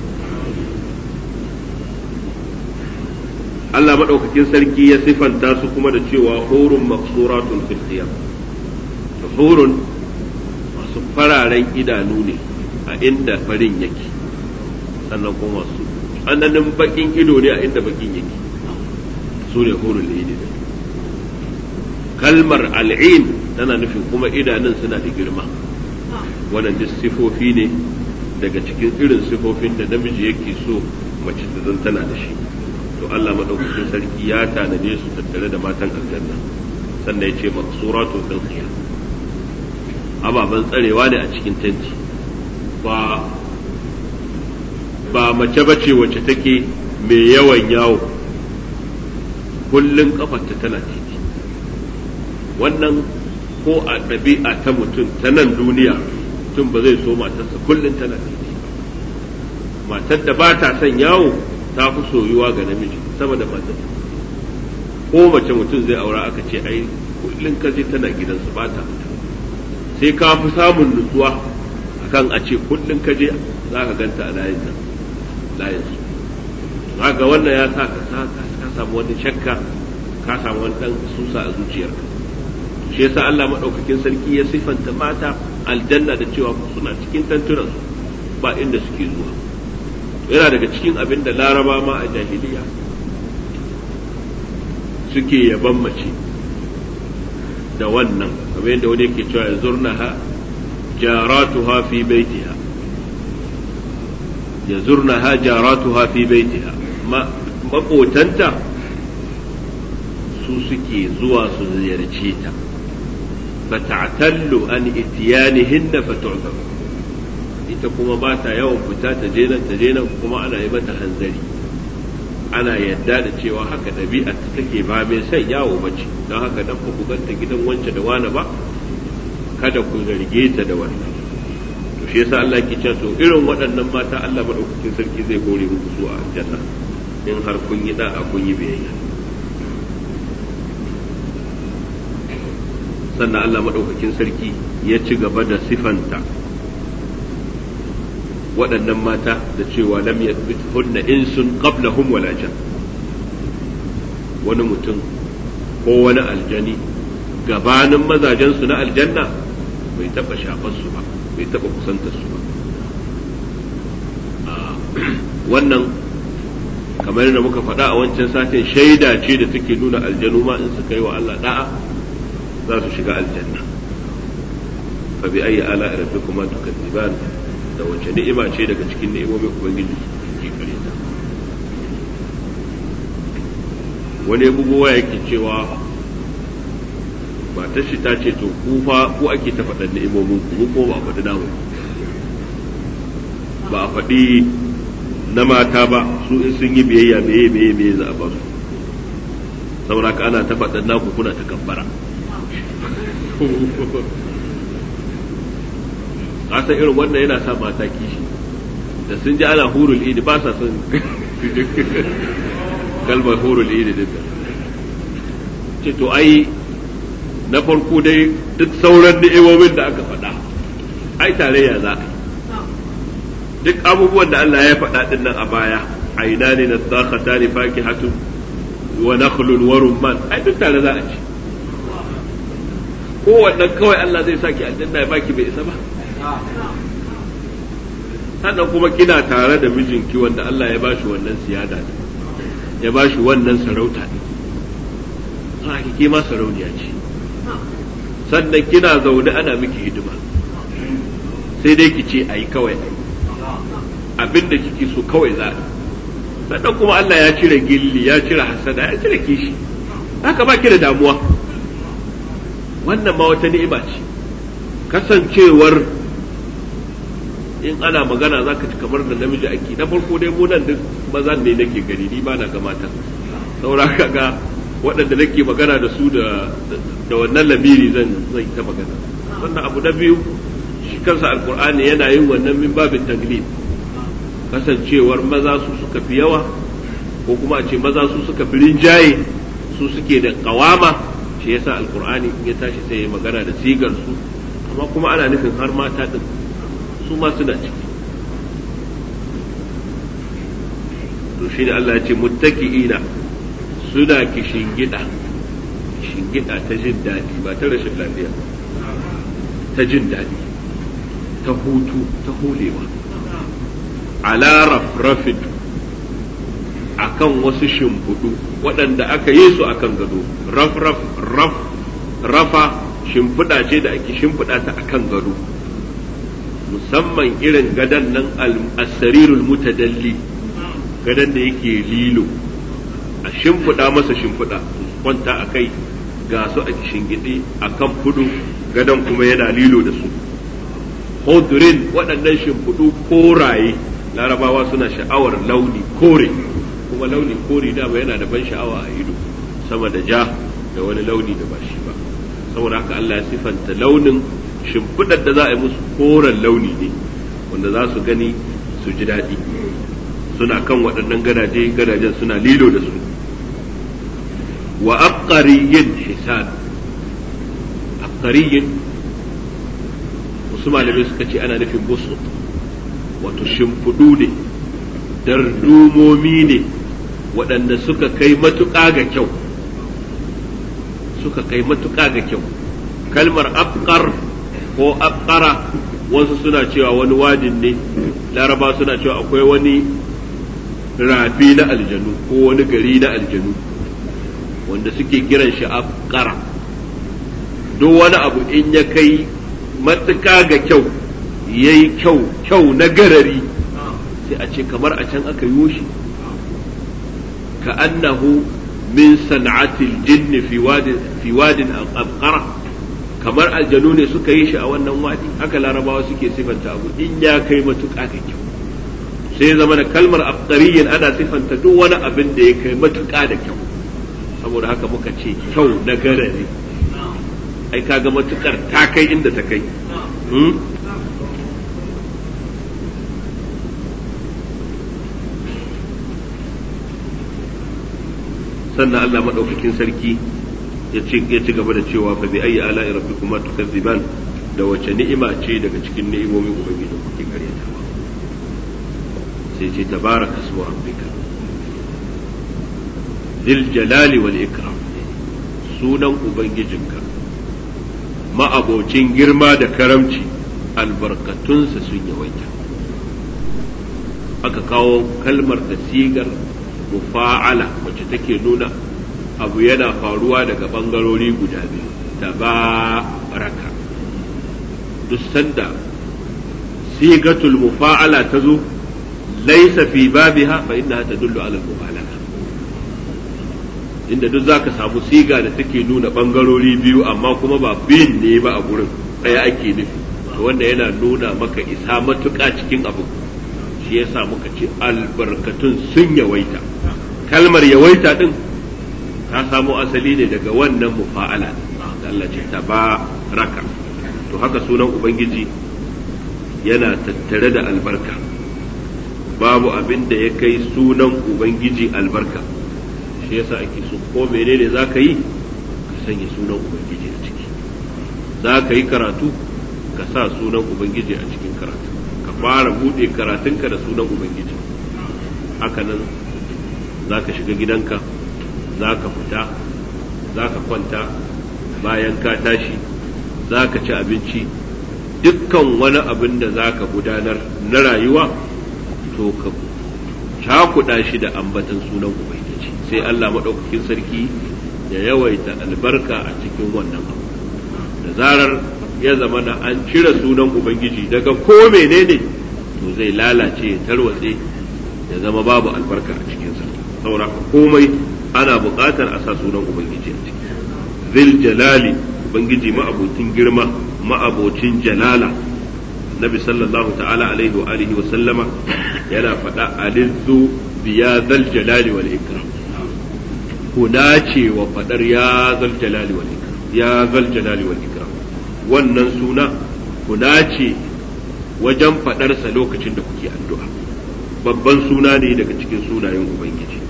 Allah maɗaukakin sarki ya sifanta su kuma da cewa hurun maksuratun fil qiyam hurun masu fararen idanu ne a inda farin yake sannan kuma su tsananin bakin ido ne a inda bakin yake su ne hurul ne kalmar al'in tana nufin kuma idanun suna da girma wannan duk sifofi ne daga cikin irin sifofin da namiji yake so mace ta zan tana da shi to Allah madaukakin sarki ya tanade su tattare da matan aljanna sannan ya ce maksuratu fil khiyam ababen tsarewa ne a cikin tanti ba ba mace bace wacce take mai yawan yawo kullun kafarta tana titi wannan ko a ɗabi'a ta mutum ta nan duniya mutum ba zai so matarsa kullum tana titi matar da ba ta son yawo ta fi soyuwa ga namiji sama da matar ko mace mutum zai aura aka ce ai kullum ka je tana gidansu ba ta sai ka fi samun nutsuwa akan a ce kullum ka je za ka ganta a layin nan layin su ga wannan ya sa ka samu wani shakka ka samu wani dan susa a zuciyarka shi yasa Allah madaukakin sarki ya sifanta mata aljanna da cewa suna cikin tantunan ba inda suke zuwa yana daga cikin abin da laraba ma a jahiliya suke yaban mace da wannan kamar yadda wani yake cewa yazurnaha jaratuha fi baitiha yazurnaha jaratuha fi baitiha makotanta su suke zuwa su ziyarce ta فتعتل عن اتيانهن فتعذر ita kuma ba ta yawan fita ta je nan ta je nan kuma ana yi mata hanzari ana yadda da cewa haka ɗabi'a ta take ba mai son yawo bace don haka dan ku ganta gidan wance da wani ba kada ku zarge ta da wannan to shi yasa Allah ke cewa to irin waɗannan mata Allah madaukakin sarki zai gore muku su a aljanna in har kun yi da'a kun yi biyayya sannan Allah madaukakin sarki ya ci gaba da sifanta waɗannan mata da cewa lam yadbithunna insun qablahum wala jan wani mutum ko wani aljani gabanin mazajensu na aljanna bai taɓa shafar su ba bai taɓa kusantar su ba wannan kamar yadda muka faɗa a wancan satin shaida ce da take nuna aljanu ma in suka yi wa Allah da'a za su shiga aljanna fa bi ayi ala rabbikuma tukadziban da wace ni'ima ce daga cikin ni'imomin ubangiji ke kare ta wani bugowa yake cewa matar shi ta ce to ku fa ku ake ta faɗan ni'imomin ku ko ba a faɗi namu ba a faɗi na mata ba su in sun yi biyayya meye meye meye za a ba su saboda ka ana ta faɗan naku kuna ta kabbara kasan irin wannan yana sa mata kishi da sun ji ana hurul idi ba sa son kalmar hurul idi din ce to ai na farko dai duk sauran ni'imomin da aka faɗa ai tarayya za a duk abubuwan da Allah ya faɗa din nan a baya aina ne na tsakhata ne faki hatun wa nakhlun wa rumman ai duk tare za a ci kowannan kawai Allah zai saki aljanna ya baki bai isa ba sannan kuma kina tare da mijinki wanda Allah ya bashi wannan siyada ne ya bashi wannan sarauta ne haka ke ma sarauniya ce sannan kina zaune ana miki hidima sai dai ki ce ayi kawai abin da kike so kawai za a sannan kuma Allah ya cire gilli ya cire hasada ya cire kishi haka ba ki da damuwa wannan ma wata ni'ima ce kasancewar in ana magana za ka ci kamar da namiji ake na farko dai mu nan duk mazan ne nake gani ni ba na ga mata saura ga waɗanda nake magana da su da da wannan lamiri zan zan ta magana wannan abu na biyu shi kansa alkur'ani yana yin wannan min babin taglib kasancewar maza su suka fi yawa ko kuma a ce maza su suka fi rinjaye su suke da kawama shi yasa alkur'ani in ya tashi sai ya magana da sigar su amma kuma ana nufin har mata din su ma suna ciki to shi ne Allah ya ce muttaki'ina suna kishingida shingida ta jin daɗi ba ta rashin lafiya ta jin daɗi ta hutu ta holewa ala rafrafin akan wasu shimfiɗu waɗanda aka yi su akan gado raf raf raf rafa shimfiɗa ce da ake shimfiɗa ta akan gado musamman irin gadon nan al-sarirul mutadalli gadon da yake lilo a shimfiɗa masa shimfiɗa kwanta a kai ga su a shingide a kan fudu gadon kuma yana lilo da su hodrin waɗannan shimfiɗu koraye larabawa suna sha'awar launi kore kuma launi kore dama yana da ban sha'awa a ido sama da ja da wani launi da ba shi ba saboda haka Allah ya sifanta launin shimfiɗar da za a yi musu koren launi ne wanda za su gani su ji daɗi suna kan waɗannan gadaje gadajen suna lilo da su wa aqariyin hisan aqariyin wasu malamai suka ce ana nufin busu wato shimfiɗu ne dardumomi ne waɗanda suka kai matuƙa ga kyau suka kai matuƙa ga kyau kalmar afkar ko afkara wasu suna cewa wani wadin ne laraba suna cewa akwai wani rafi na aljanu ko wani gari na aljanu wanda suke kiran shi afkara duk wani abu in ya kai matuƙa ga kyau ya yi kyau kyau na garari sai a ce kamar a can aka yi shi ka annahu min san'atil jinni fi wadin afkara kamar aljanu ne suka yi shi a wannan wadi haka larabawa suke sifanta abu in ya kai matuƙa da kyau sai zama da kalmar afqariyyin ana sifanta duk wani abin da ya kai matuƙa da kyau saboda haka muka ce kyau na gara ne ai kaga matukar ta kai inda ta kai sannan Allah maɗaukakin sarki ya ci gaba da cewa fa bi ayi ala'i rabbikuma tukazziban da wace ni'ima ce daga cikin ni'imomin ubangiji kuke karyatawa sai ce tabaraka ismu rabbika dil jalali wal ikram sunan ubangijinka ma'abocin girma da karamci albarkatunsa sun yawaita aka kawo kalmar da sigar mufa'ala wacce take nuna abu yana faruwa daga ɓangarori guda biyu tabaraka duk sanda sigatul mufa'ala ta zo laisa fi babiha fa innaha tadullu ala al-mubalaga inda duk zaka samu siga da take nuna bangarori biyu amma kuma ba biyun ne ba a gurin ɗaya ake nufi to wanda yana nuna maka isa matuƙa cikin abu shi yasa muka ce albarkatun sun yawaita kalmar yawaita din ta samo asali ne daga wannan mufa'ala Allah ce tabaraka to haka sunan ubangiji yana tattare da albarka babu abin da ya kai sunan ubangiji albarka shi yasa ake so ko menene za ka yi ka sanya sunan ubangiji a ciki za ka yi karatu ka sa sunan ubangiji a cikin karatu ka fara buɗe karatunka da sunan ubangiji hakanan za ka shiga gidanka za ka fita za ka kwanta bayan ka tashi za ka ci abinci dukkan wani abin da za ka gudanar na rayuwa to ka cakuɗa shi da ambatan sunan ubangiji sai Allah maɗaukakin sarki ya yawaita albarka a cikin wannan abu da zarar ya zama na an cire sunan ubangiji daga ko menene to zai lalace ya tarwatse ya zama babu albarka a cikinsa saboda komai ana buƙatar a sa sunan ubangiji a ciki zil jalali ubangiji ma'abocin girma ma'abocin jalala nabi sallallahu ta'ala alaihi wa alihi wa sallama yana faɗa alizu biya zal jalali wal ikram ku dace wa faɗar ya zal jalali wal ikram ya zal jalali wal ikram wannan suna ku dace wajen faɗarsa lokacin da kuke addu'a babban suna ne daga cikin sunayen ubangiji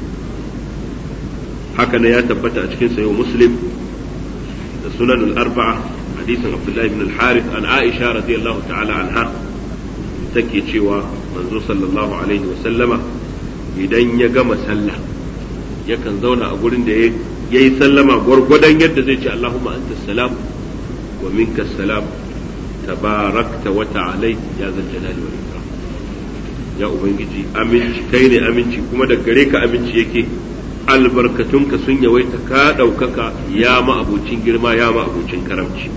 haka ne ya tabbata a cikin sayo muslim da sunan al-arba'a hadisin abdullahi ibn al-harith an aisha radiyallahu ta'ala anha take cewa manzo sallallahu alaihi wa sallama idan ya gama sallah yakan zauna a gurin da ya yi sallama gwargwadon yadda zai ce allahumma anta salam wa minka salam tabarakta wa ta'alai ya zal jalali wal ikram ya ubangiji aminci kai ne aminci kuma da gare ka aminci yake albarkatunka sun yawaita ka ɗaukaka ya ma'abucin girma ya ma'abucin karamci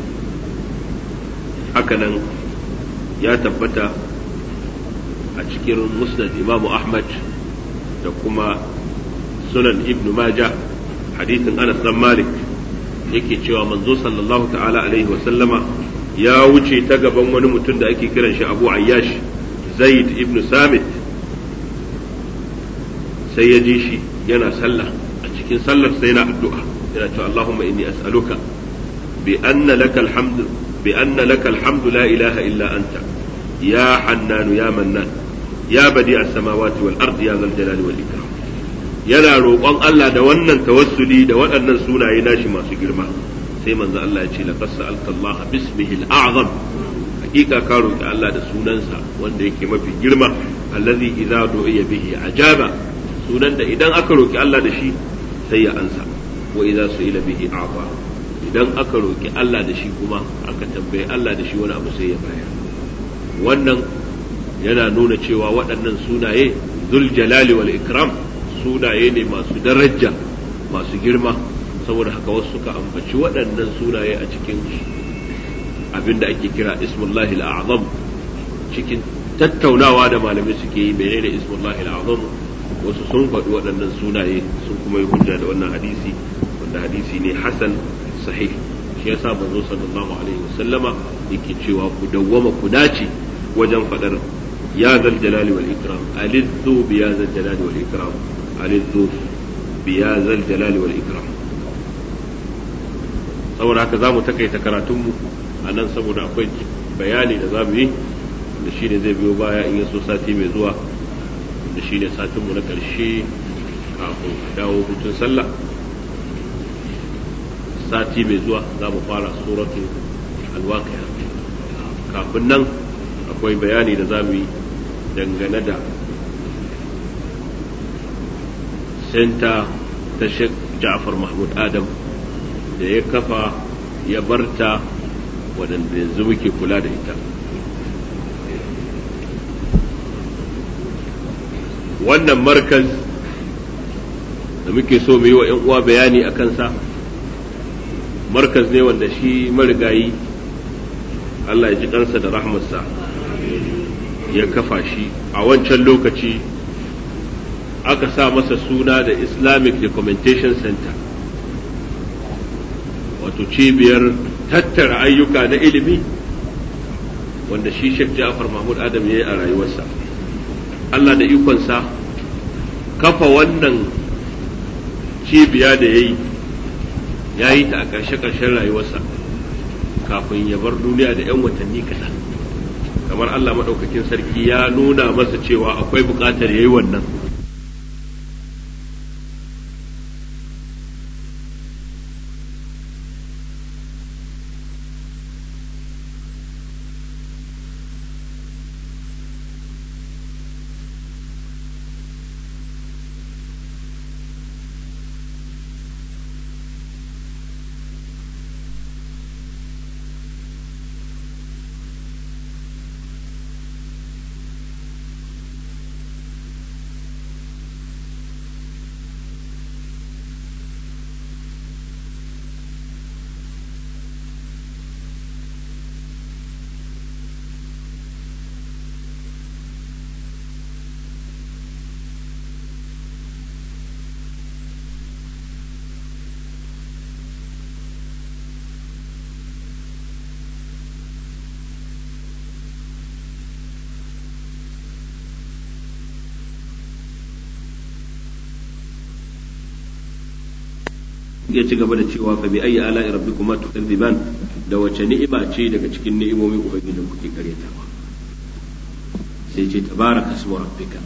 hakanan ya tabbata a cikin musnad imamu ahmad da kuma sunan ibnu majah hadithin anas dan malik yake cewa manzo sallallahu ta'ala alaihi wa sallama ya wuce ta gaban wani mutum da ake kiran shi abu ayyash zaid ibnu samit sai ya ji shi yana sallah a cikin sallar sai yana addu'a yana cewa Allahumma inni as'aluka bi anna laka alhamdu bi anna laka alhamdu la ilaha illa anta ya hannanu ya mannan ya badi as-samawati wal ardi ya zal jalali wal ikram yana roƙon Allah da wannan tawassuli da waɗannan sunaye nashi masu girma sai manzo Allah ya ce laqad sa'alta Allah bismihi al-a'zam hakika ka roƙi Allah da sunansa wanda yake mafi girma allazi idza du'iya bihi ajaba sunan da idan aka roki Allah da shi sai ya ansa wa idza su'ila bihi a'ta idan aka roki Allah da shi kuma aka tambaye Allah da shi wani abu sai ya bayar wannan yana nuna cewa waɗannan sunaye zul jalali wal ikram sunaye ne masu daraja masu girma saboda haka wasu suka ambaci waɗannan sunaye a cikin abin da ake kira ismullahi al-a'zam cikin tattaunawa da malamai suke yi menene ismullahi al-a'zam wasu sun faɗi waɗannan sunaye sun kuma yi hujja da wannan hadisi wanda hadisi ne hasan sahih shi shi yasa manzo sallallahu alaihi wasallama yake cewa ku dawwama ku dace wajen fadar ya zal jalali wal ikram alizzu bi ya zal jalali wal ikram alizzu bi ya zal jalali wal ikram saboda haka zamu takaita karatunmu a nan saboda akwai bayani da zamu yi da shi ne zai biyo baya in yaso sati mai zuwa da shi ne satinmu na ƙarshe kafin dawo hutun sallah sati mai zuwa za mu fara suratu alwaqiya kafin nan akwai bayani da za mu yi dangane da senta ta Sheikh Ja'far Mahmud Adam da ya kafa ya barta waɗanda yanzu muke kula da ita wannan markaz da muke so mu yi wa 'yan uwa bayani a kansa markaz ne wanda shi marigayi Allah ya ji kansa da rahmarsa ya kafa shi a wancan lokaci aka sa masa suna da Islamic Documentation Center wato cibiyar tattara ayyuka na ilimi wanda shi Sheikh Ja'far Mahmud Adam ya yi a rayuwarsa Allah da ikonsa kafa wannan cibiya da ya yi ya yi ta a ƙarshe-ƙarshen rayuwarsa kafin ya bar duniya da 'yan watanni kaɗan kamar Allah maɗaukakin sarki ya nuna masa cewa akwai buƙatar ya yi wannan ya ci gaba da cewa fa bi ayyi ala'i rabbikuma tukadziban da wace ni'ima ce daga cikin ni'imomin ubangijin kuke karyatawa sai ce tabaraka ismu rabbika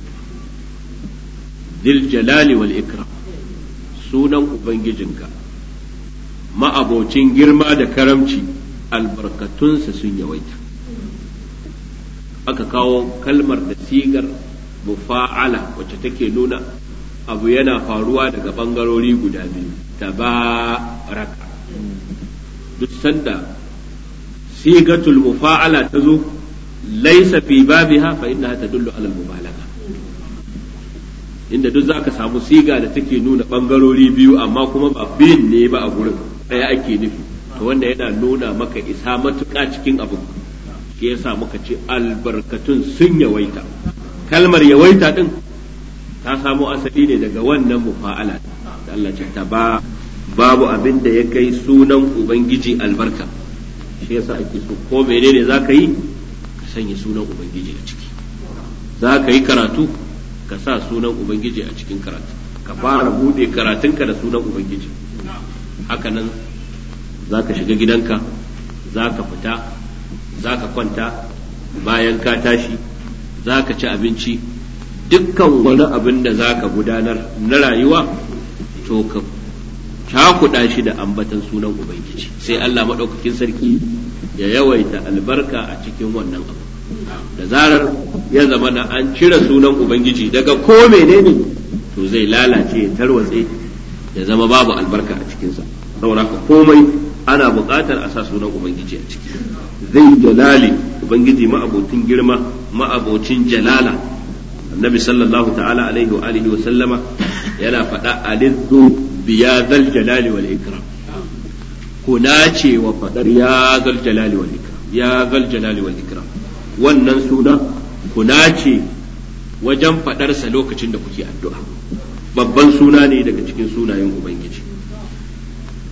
dil jalali wal ikram sunan ubangijinka ma'abocin girma da karamci albarkatunsa sun yawaita aka kawo kalmar da sigar mufa'ala wacce take nuna abu yana faruwa daga bangarori guda biyu tabaraka duk sanda sigatul mufa'ala ta zo laisa fi babiha fa innaha tadullu ala al-mubalagha inda duk zaka samu siga da take nuna bangarori biyu amma kuma ba biyun ne ba a gurin ɗaya ake nufi to wanda yana nuna maka isa matuƙa cikin abu shi yasa muka ce albarkatun sun yawaita kalmar yawaita din ta samo asali ne daga wannan mufa'ala da Allah ce ta ba babu abin da ya kai sunan ubangiji albarka shi yasa ake so ko menene za ka yi ka sanya sunan ubangiji a ciki za ka yi karatu ka sa sunan ubangiji a cikin karatu ka fara bude karatunka da sunan ubangiji hakanan za ka shiga gidanka za ka fita za ka kwanta bayan ka tashi za ka ci abinci dukkan wani abin da za ka gudanar na rayuwa to ka cakuɗa shi da ambatan sunan ubangiji sai Allah maɗaukakin sarki ya yawaita albarka a cikin wannan abu da zarar ya zama na an cire sunan ubangiji daga ko menene to zai lalace ya tarwatse ya zama babu albarka a cikinsa saboda ka komai ana buƙatar a sa sunan ubangiji a ciki zai jalali ubangiji ma'abocin girma ma'abocin jalala annabi sallallahu ta'ala alaihi wa alihi wa sallama yana faɗa alizzu biya zal jalali wal ikram kuna ce wa faɗar ya zal jalali wal ikram ya zal jalali wal ikram wannan suna kuna ce wajen faɗarsa lokacin da kuke addu'a babban suna ne daga cikin sunayen ubangiji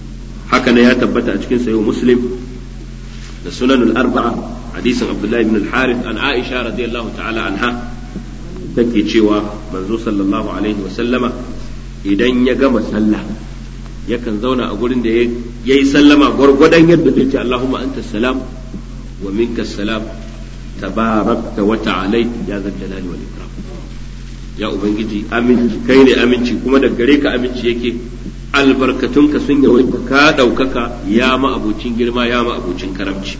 haka ne ya tabbata a cikin sayo muslim da sunanul arba'a hadisin abdullahi ibn al-harith an aisha radiyallahu ta'ala anha take cewa manzo sallallahu alaihi wa sallama idan ya gama sallah yakan zauna a gurin da ya yi sallama gwargwadon yadda zai ce Allahumma anta salam wa minka salam tabarakta wa ta'alai ya zal jalali wal ikram ya ubangiji aminci kai ne aminci kuma da gare ka aminci yake albarkatunka sun yawaita ka ɗaukaka ya ma abocin girma ya ma abocin karamci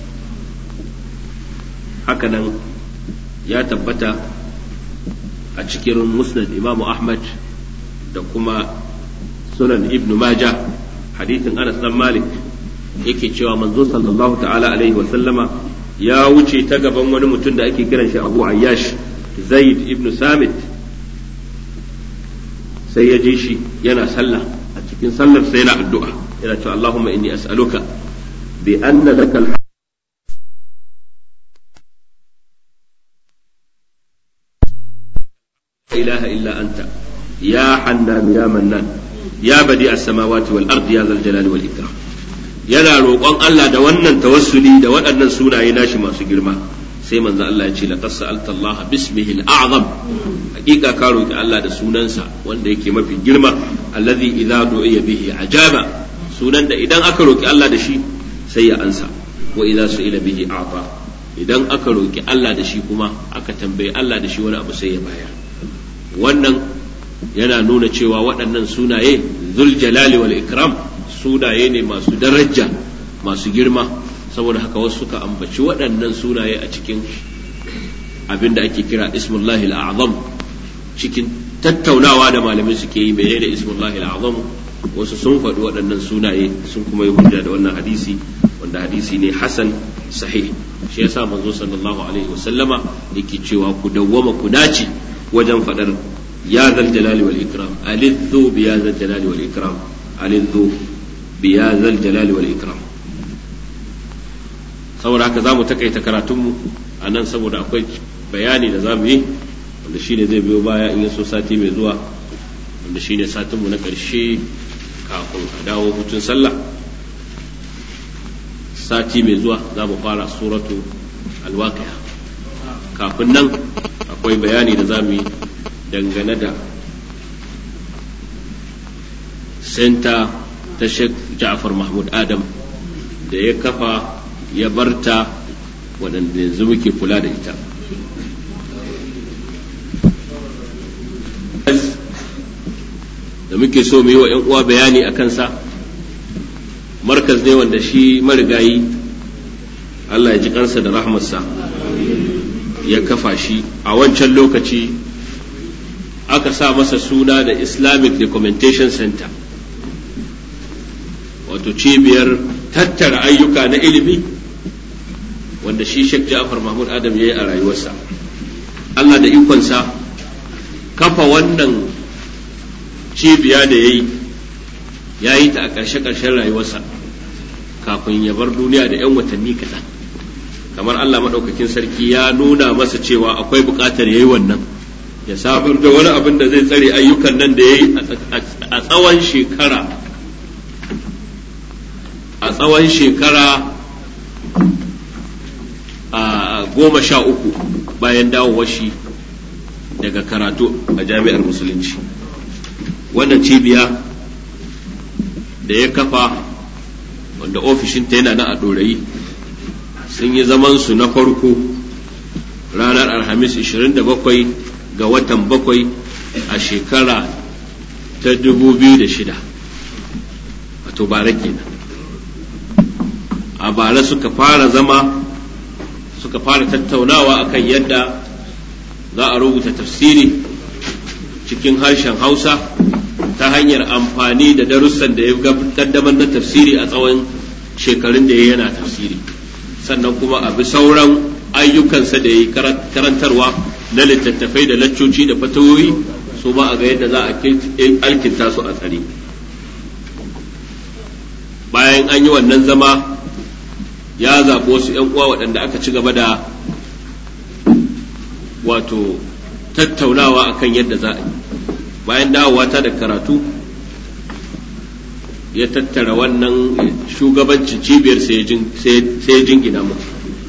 hakanan ya tabbata a cikin musnad imamu ahmad da kuma sunan ibnu majah hadithin anas dan malik yake cewa manzo sallallahu ta'ala alaihi wa sallama ya wuce ta gaban wani mutum da ake kiran shi abu ayyash zaid ibnu samit sai ya je shi yana sallah a cikin sallar sai yana addu'a yana cewa allahumma inni as'aluka bi anna lakal إله إلا أنت يا حنان يا منان يا بديع السماوات والأرض يا ذا الجلال والإكرام yana roƙon Allah da wannan tawassuli da waɗannan sunaye nashi masu girma sai manzo Allah ya ce laqad sa'alta Allah bismihi al-a'zam hakika ka roki Allah da sunansa wanda yake mafi girma alladhi idza du'iya bihi ajaba sunan da idan aka roki Allah da shi sai ya ansa wa idza su'ila bihi a'ta idan aka roki Allah da shi kuma aka tambayi Allah da shi wani abu sai ya bayar wannan yana nuna cewa waɗannan sunaye zul jalali wal ikram sunaye ne masu daraja masu girma saboda haka wasu suka ambaci waɗannan sunaye a cikin abin da ake kira ismullahi al'azam cikin tattaunawa da malamai suke yi menene ismullahi al'azam wasu sun faɗi waɗannan sunaye sun kuma yi hujja da wannan hadisi wanda hadisi ne hasan sahih shi yasa manzo sallallahu alaihi wasallama yake cewa ku dawwama ku dace wajen faɗar ya zal jalali wal ikram alidhu bi ya zal jalali wal ikram alidhu bi ya zal jalali wal ikram saboda haka zamu takaita karatunmu a nan saboda akwai bayani da zamu yi wanda shine zai biyo baya in so sati mai zuwa wanda shine satinmu na ƙarshe kafin a dawo hutun sallah sati mai zuwa za mu fara suratu alwaqi'a kafin nan akwai bayani da za mu yi dangane da senta ta Sheikh Ja'far Mahmud Adam da ya kafa ya barta waɗanda yanzu muke kula da ita da muke so mu yi wa 'yan uwa bayani a kansa markaz ne wanda shi marigayi Allah ya ji kansa da rahmarsa ya kafa shi a wancan lokaci aka sa masa suna da Islamic Documentation Center wato cibiyar tattara ayyuka na ilimi wanda shi Sheikh Ja'far Mahmud Adam ya yi a rayuwarsa Allah da ikonsa kafa wannan cibiya da ya yi ya yi ta a ƙarshe-ƙarshen rayuwarsa kafin ya bar duniya da 'yan watanni kaɗan kamar Allah maɗaukakin sarki ya nuna masa cewa akwai buƙatar ya yi wannan ya sabar da wani abin da zai tsare ayyukan nan da ya yi a tsawon shekara a tsawon shekara a goma sha uku bayan dawowar shi daga karatu a jami'ar musulunci wannan cibiya da ya kafa wanda ofishinta yana na a ɗorayi sun yi zamansu na farko ranar alhamis 27 ga watan bakwai a shekara ta 2006 wato bara kenan a bara suka fara zama suka fara tattaunawa akan yadda za a rubuta tafsiri cikin harshen hausa ta hanyar amfani da darussan da ya kaddamar na tafsiri a tsawon shekarun da ya yana tafsiri sannan kuma a bi sauran ayyukansa da ya yi karantarwa na littattafai da laccoci da fatawoyi su ma a ga yadda za a alkinta su a tsare bayan an yi wannan zama ya zaɓi wasu 'yan uwa waɗanda aka ci gaba da wato tattaunawa akan yadda za a yi bayan dawowa ta da karatu ya tattara wannan shugabancin cibiyar sai ya jingina mu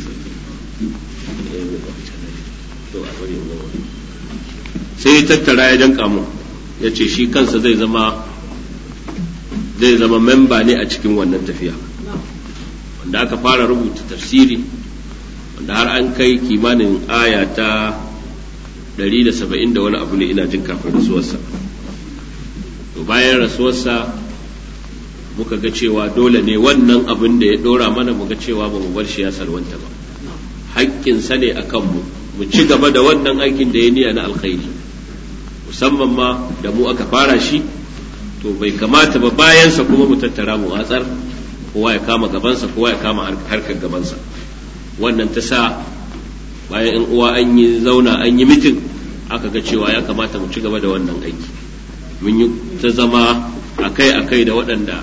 sai ya tattara ya danka mu ya ce shi kansa zai zama zai zama memba ne a cikin wannan tafiya wanda aka fara rubuta tafsiri wanda har an kai kimanin aya ta 170 da wani abu ne ina jin kafin rasuwarsa to bayan rasuwarsa muka ga cewa dole ne wannan abin da ya dora mana muga cewa ba mu bar shi ya salwanta ba haƙƙinsa ne a kanmu mu ci gaba da wannan aikin da ya niya na alkhairi musamman ma da mu aka fara shi to bai kamata ba bayansa kuma mu tattara mu watsar kowa ya kama gabansa kowa ya kama harkar gabansa wannan ta sa bayan in uwa an yi zauna an yi mitin aka ga cewa ya kamata mu ci gaba da wannan aiki mun yi ta zama akai-akai da waɗanda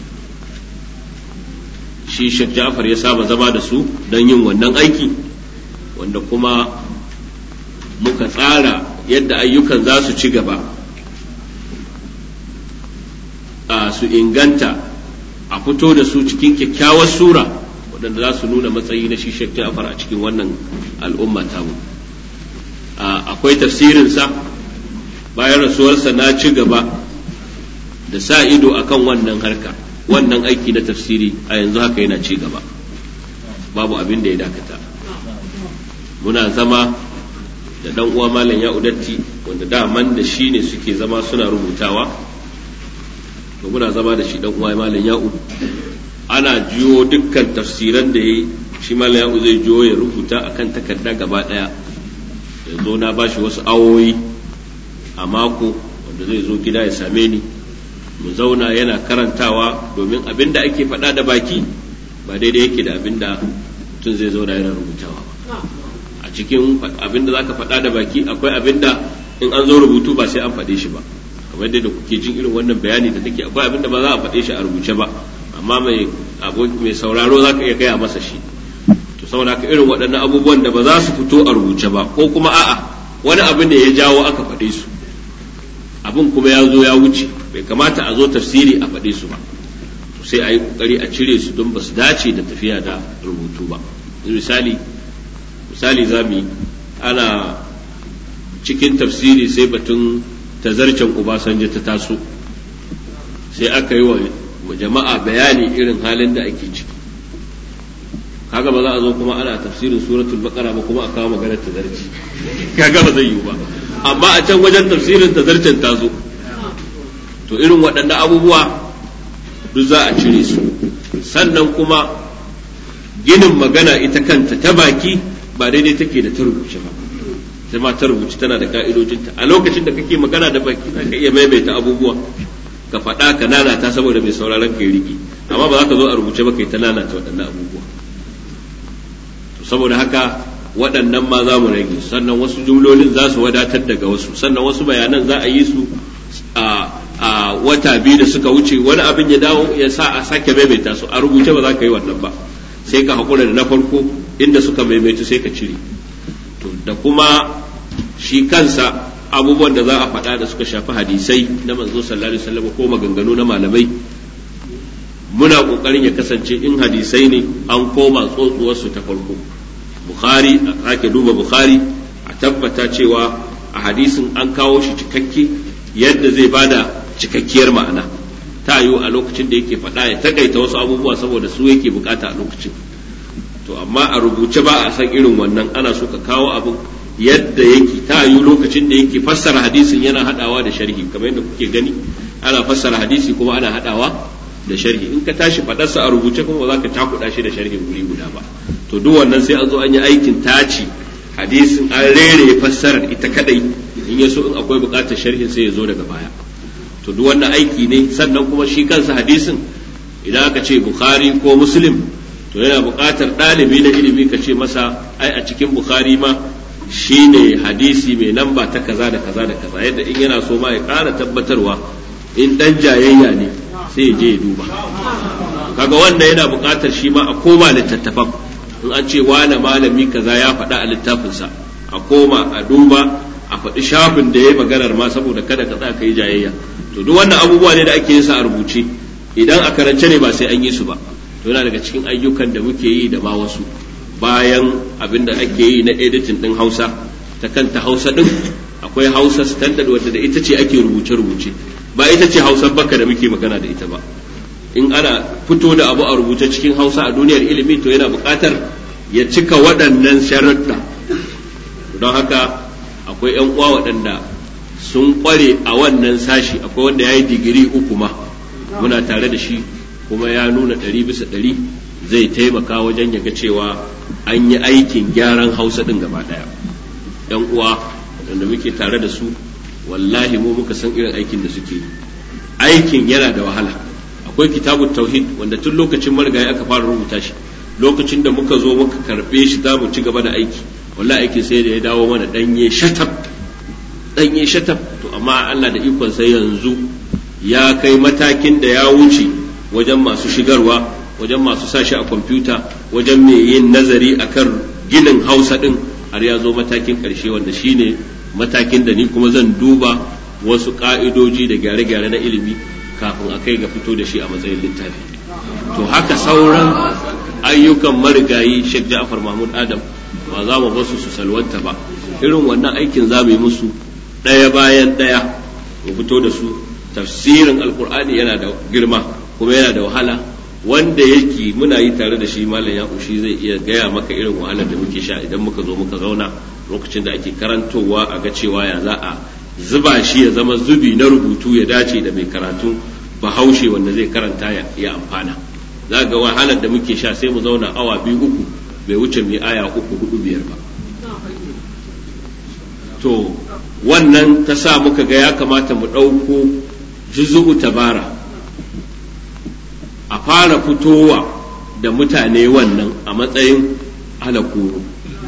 shi Sheikh Ja'far ya saba zama da su don yin wannan aiki wanda kuma muka tsara yadda ayyukan za su ci gaba a su inganta a fito da su cikin kyakkyawar sura waɗanda za su nuna matsayi na shi Sheikh Ja'far a cikin wannan al'umma tamu akwai tafsirinsa bayan rasuwarsa na ci gaba da sa ido akan wannan harka wannan aiki na tafsiri a yanzu haka yana ci gaba babu abin da ya dakata muna zama da dan uwa malam ya udatti wanda daman da shi ne suke zama suna rubutawa to muna zama da shi dan uwa malam ya'u ana jiyo dukkan tafsiran da yayi shi malam ya'u zai jiyo ya rubuta akan takarda gaba daya yanzu na bashi wasu awoyi a mako wanda zai zo gida ya same ni mu zauna yana karantawa domin abin da ake faɗa da baki ba daidai yake da abin da mutum zai zauna yana rubutawa ba a cikin abin da zaka faɗa da baki akwai abin da in an zo rubutu ba sai an faɗe shi ba kamar yadda kuke jin irin wannan bayani da take akwai abin da ba za a faɗe shi a rubuce ba amma mai mai sauraro zaka iya gaya masa shi to saboda haka irin waɗannan abubuwan da ba za su fito a rubuce ba ko kuma a'a wani abin da ya jawo aka faɗe su abin kuma ya zo ya wuce bai kamata a zo tafsiri a faɗe su ba sai a yi ƙoƙari a cire su don ba su dace da tafiya da rubutu ba misali misali za mu ana cikin tafsiri sai batun tazarcen Obasanjo ta taso sai aka yi wa jama'a bayani irin halin da ake ciki kaga ba za a zo kuma ana tafsirin suratul baqara ba kuma a kawo maganar tazarci kaga ba zai yiwu ba amma a can wajen tafsirin tazarcen ta zo to irin waɗannan abubuwa duk za a cire su sannan kuma ginin magana ita kanta ta baki ba daidai take da ta rubuce ba sai ma ta rubuce tana da ka'idojinta a lokacin da kake magana da baki za ka iya maimaita abubuwa ka faɗa ka nanata saboda mai sauraron ka yi riƙe amma ba za ka zo a rubuce ba kai ta nanata waɗannan abubuwa saboda haka waɗannan ma za mu rage sannan wasu jumlolin za su wadatar daga wasu sannan wasu bayanan za a yi su a a wata biyu da suka wuce wani abin ya dawo ya sa a sake maimaita su a rubuce ba za ka yi wannan ba sai ka haƙura da na farko inda suka maimaitu sai ka cire to da kuma shi kansa abubuwan da za a faɗa da suka shafi hadisai na manzo sallallahu alaihi wasallam ko maganganu na malamai muna ƙoƙarin ya kasance in hadisai ne an koma tsotsuwarsu ta farko bukhari a sake duba bukhari a tabbata cewa a hadisin an kawo shi cikakke yadda zai bada cikakkiyar ma'ana ta yiwu a lokacin da yake faɗa ya takaita wasu abubuwa saboda su yake bukata a lokacin to amma a rubuce ba a san irin wannan ana so ka kawo abin yadda yake ta yiwu lokacin da yake fassara hadisin yana hadawa da sharhi kamar yadda kuke gani ana fassara hadisi kuma ana hadawa da sharhi in ka tashi faɗarsa a rubuce kuma ba za ka takuɗa shi da sharhin guri guda ba to duk wannan sai an zo an yi aikin taci hadisin an rere fassarar ita kadai in ya so in akwai buƙatar sharhin sai ya zo daga baya to duk wannan aiki ne sannan kuma shi kansa hadisin idan aka ce bukhari ko muslim to yana buƙatar ɗalibi na ilimi ka ce masa ai a cikin bukhari ma shine hadisi mai namba ta kaza da kaza da kaza yadda in yana so ma ya ƙara tabbatarwa in ɗan jayayya ne sai ya je ya duba kaga wanda yana buƙatar shi ma a koma littattafan in an ce wane malami kaza ya faɗa a littafinsa a koma a duba a faɗi shafin da ya yi maganar ma saboda kada ka tsaka yi jayayya to duk wannan abubuwa ne da ake yin sa a rubuce idan a karance ne ba sai an yi su ba to yana daga cikin ayyukan da muke yi da ma wasu bayan abin da ake yi na editing din hausa ta kanta hausa din akwai hausa standard wadda da ita ce ake rubuce-rubuce ba ita ce hausar baka da muke magana da ita ba in ana fito da abu a rubuce cikin hausa a duniyar ilimi to yana buƙatar ya cika waɗannan sharuɗa don haka akwai 'yan uwa waɗanda sun ƙware a wannan sashi akwai wanda ya yi digiri uku ma muna tare da shi kuma ya nuna ɗari bisa ɗari zai taimaka wajen ya ga cewa an yi aikin gyaran hausa ɗin gaba ɗaya 'yan uwa waɗanda muke tare da su wallahi mu muka san irin aikin da suke yi aikin yana da wahala akwai kitabun tauhid wanda tun lokacin marigayi aka fara rubuta shi lokacin da muka zo muka karbe shi za mu ci gaba da aiki wallahi aikin sai da ya dawo mana danye shatab danye shatab to amma Allah da ikon sai yanzu ya kai matakin da ya wuce wajen masu shigarwa wajen masu sashi a kwamfuta wajen mai yin nazari akan ginin hausa din har ya zo matakin karshe wanda shine matakin da ni kuma zan duba wasu ka'idoji da gyare-gyare na ilimi kafin a kai ga fito da shi a matsayin littafi to haka sauran ayyukan marigayi Sheikh Ja'far Mahmud Adam ba za mu basu su salwanta ba irin wannan aikin za mu yi musu ɗaya bayan ɗaya mu fito da su tafsirin alkur'ani yana da girma kuma yana da wahala wanda yake muna yi tare da shi malam ya shi zai iya gaya maka irin wahalar da muke sha idan muka zo muka zauna lokacin da ake karantowa a ga cewa ya za a zuba shi ya zama zubi na rubutu ya dace da mai karatu bahaushe wanda zai karanta ya amfana za ga wahalar da muke sha sai mu zauna awa biyu uku bai wuce mai aya uku hudu biyar ba to wannan ta sa muka ga ya kamata mu ɗauko juzu'u tabara a fara fitowa da mutane wannan a matsayin alakuru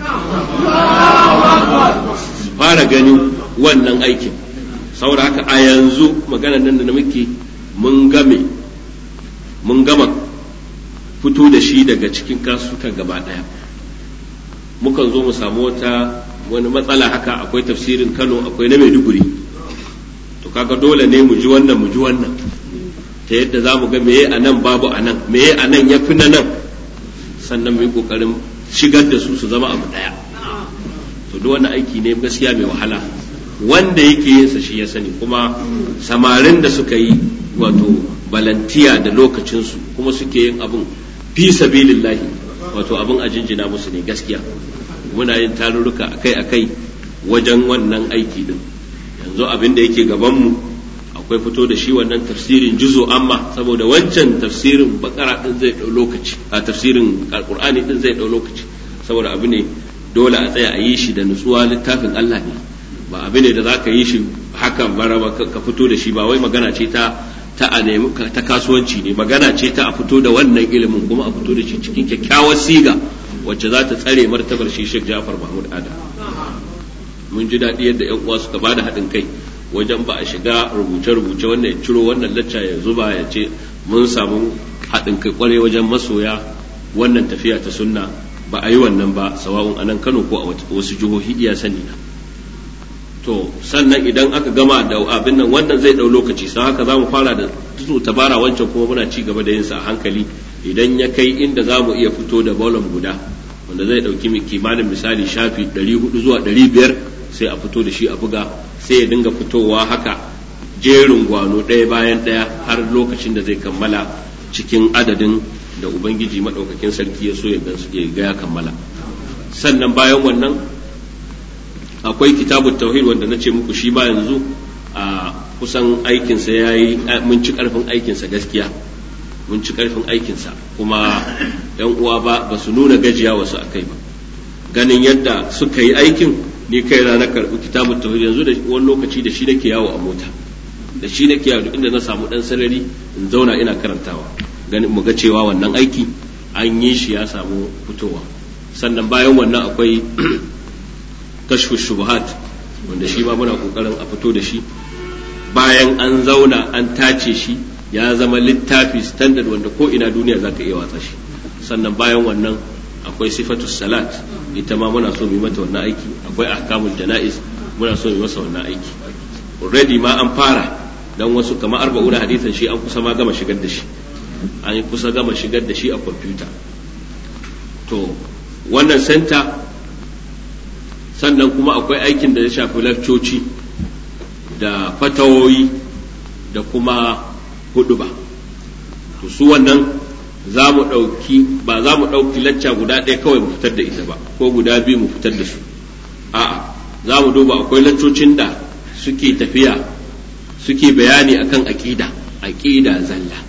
fara ganin wannan aikin saboda haka a yanzu maganar nan da muke mun game mun gama fito da shi daga cikin kasukan gaba ɗaya mukan zo mu samu wata wani matsala haka akwai tafsirin kano akwai na maiduguri to kaga dole ne mu ji wannan mu ji wannan ta yadda za mu ga meye a nan babu a nan meye a nan ya fi na nan sannan mu yi ƙoƙarin shigar da su su zama abu ɗaya to duk wani aiki ne gaskiya mai wahala wanda yake yin sa shi ya sani kuma samarin da suka yi wato balantiya da lokacinsu kuma suke yin abun fi sabilillahi wato abun a jinjina musu ne gaskiya muna yin tarurruka akai-akai wajen wannan aiki din yanzu abin da yake gabanmu akwai fito da shi wannan tafsirin juzo amma saboda wancan tafsirin bakara din zai dau lokaci a tafsirin alqur'ani din zai dau lokaci saboda abu ne dole a tsaya a yi shi da nutsuwa littafin Allah ne ba abu ne da za ka yi shi haka baraba ka fito da shi ba wai magana ce ta ta a nemi ta kasuwanci ne magana ce ta a fito da wannan ilimin kuma a fito da shi cikin kyakkyawar siga wacce za ta tsare martabar shi Sheikh Ja'far Mahmud Adam mun ji daɗi yadda ƴan uwa suka bada haɗin kai wajen ba a shiga rubuce-rubuce wannan ya ciro wannan lacca ya zuba ya ce mun samu haɗin kai kwarai wajen masoya wannan tafiya ta sunna ba a yi wannan ba sawa'un a nan Kano ko a wasu jihohi iya sani na to sannan idan aka gama da abin nan wannan zai ɗau lokaci sai haka za mu fara da tutu tabara wancan kuma muna ci gaba da yin sa a hankali idan ya kai inda za mu iya fito da bolon guda wanda zai ɗauki kimanin misali shafi 400 zuwa 500 sai a fito da shi a buga sai ya dinga fitowa haka jerin gwano ɗaya bayan ɗaya har lokacin da zai kammala cikin adadin da ubangiji maɗaukakin sarki ya so ya ga ya kammala sannan bayan wannan akwai kitabun tauhid wanda na ce muku shi ba yanzu a kusan aikinsa ya yi mun ci ƙarfin aikinsa gaskiya mun ci ƙarfin aikinsa kuma yan uwa ba ba su nuna gajiya wasu akai ba ganin yadda suka yi aikin ni kai na karɓi kitabun tauhid yanzu da wani lokaci da shi nake yawo a mota da shi nake yawo inda na samu dan sarari in zauna ina karantawa ganin mu ga cewa wannan aiki an yi shi ya samu fitowa sannan bayan wannan akwai kashfu shubuhat wanda shi ma muna kokarin a fito da shi bayan an zauna an tace shi ya zama littafi standard wanda ko ina duniya zaka iya watsa shi sannan bayan wannan akwai sifatus salat ita ma muna so mu mata wannan aiki akwai ahkamul janaiz muna so mu masa wannan aiki already ma an fara dan wasu kamar arba'una hadisan shi an kusa ma gama shigar da shi an yi kusa gama shigar da shi a kwamfuta to wannan senta sannan kuma akwai aikin da ya shafi lafcoci da fatawoyi da kuma huduba to su wannan za mu ɗauki ba za mu ɗauki lacca guda ɗaya kawai mu fitar da ita ba ko guda biyu mu fitar da su a'a za mu duba akwai laccocin da suke tafiya suke bayani akan aƙida aƙida zalla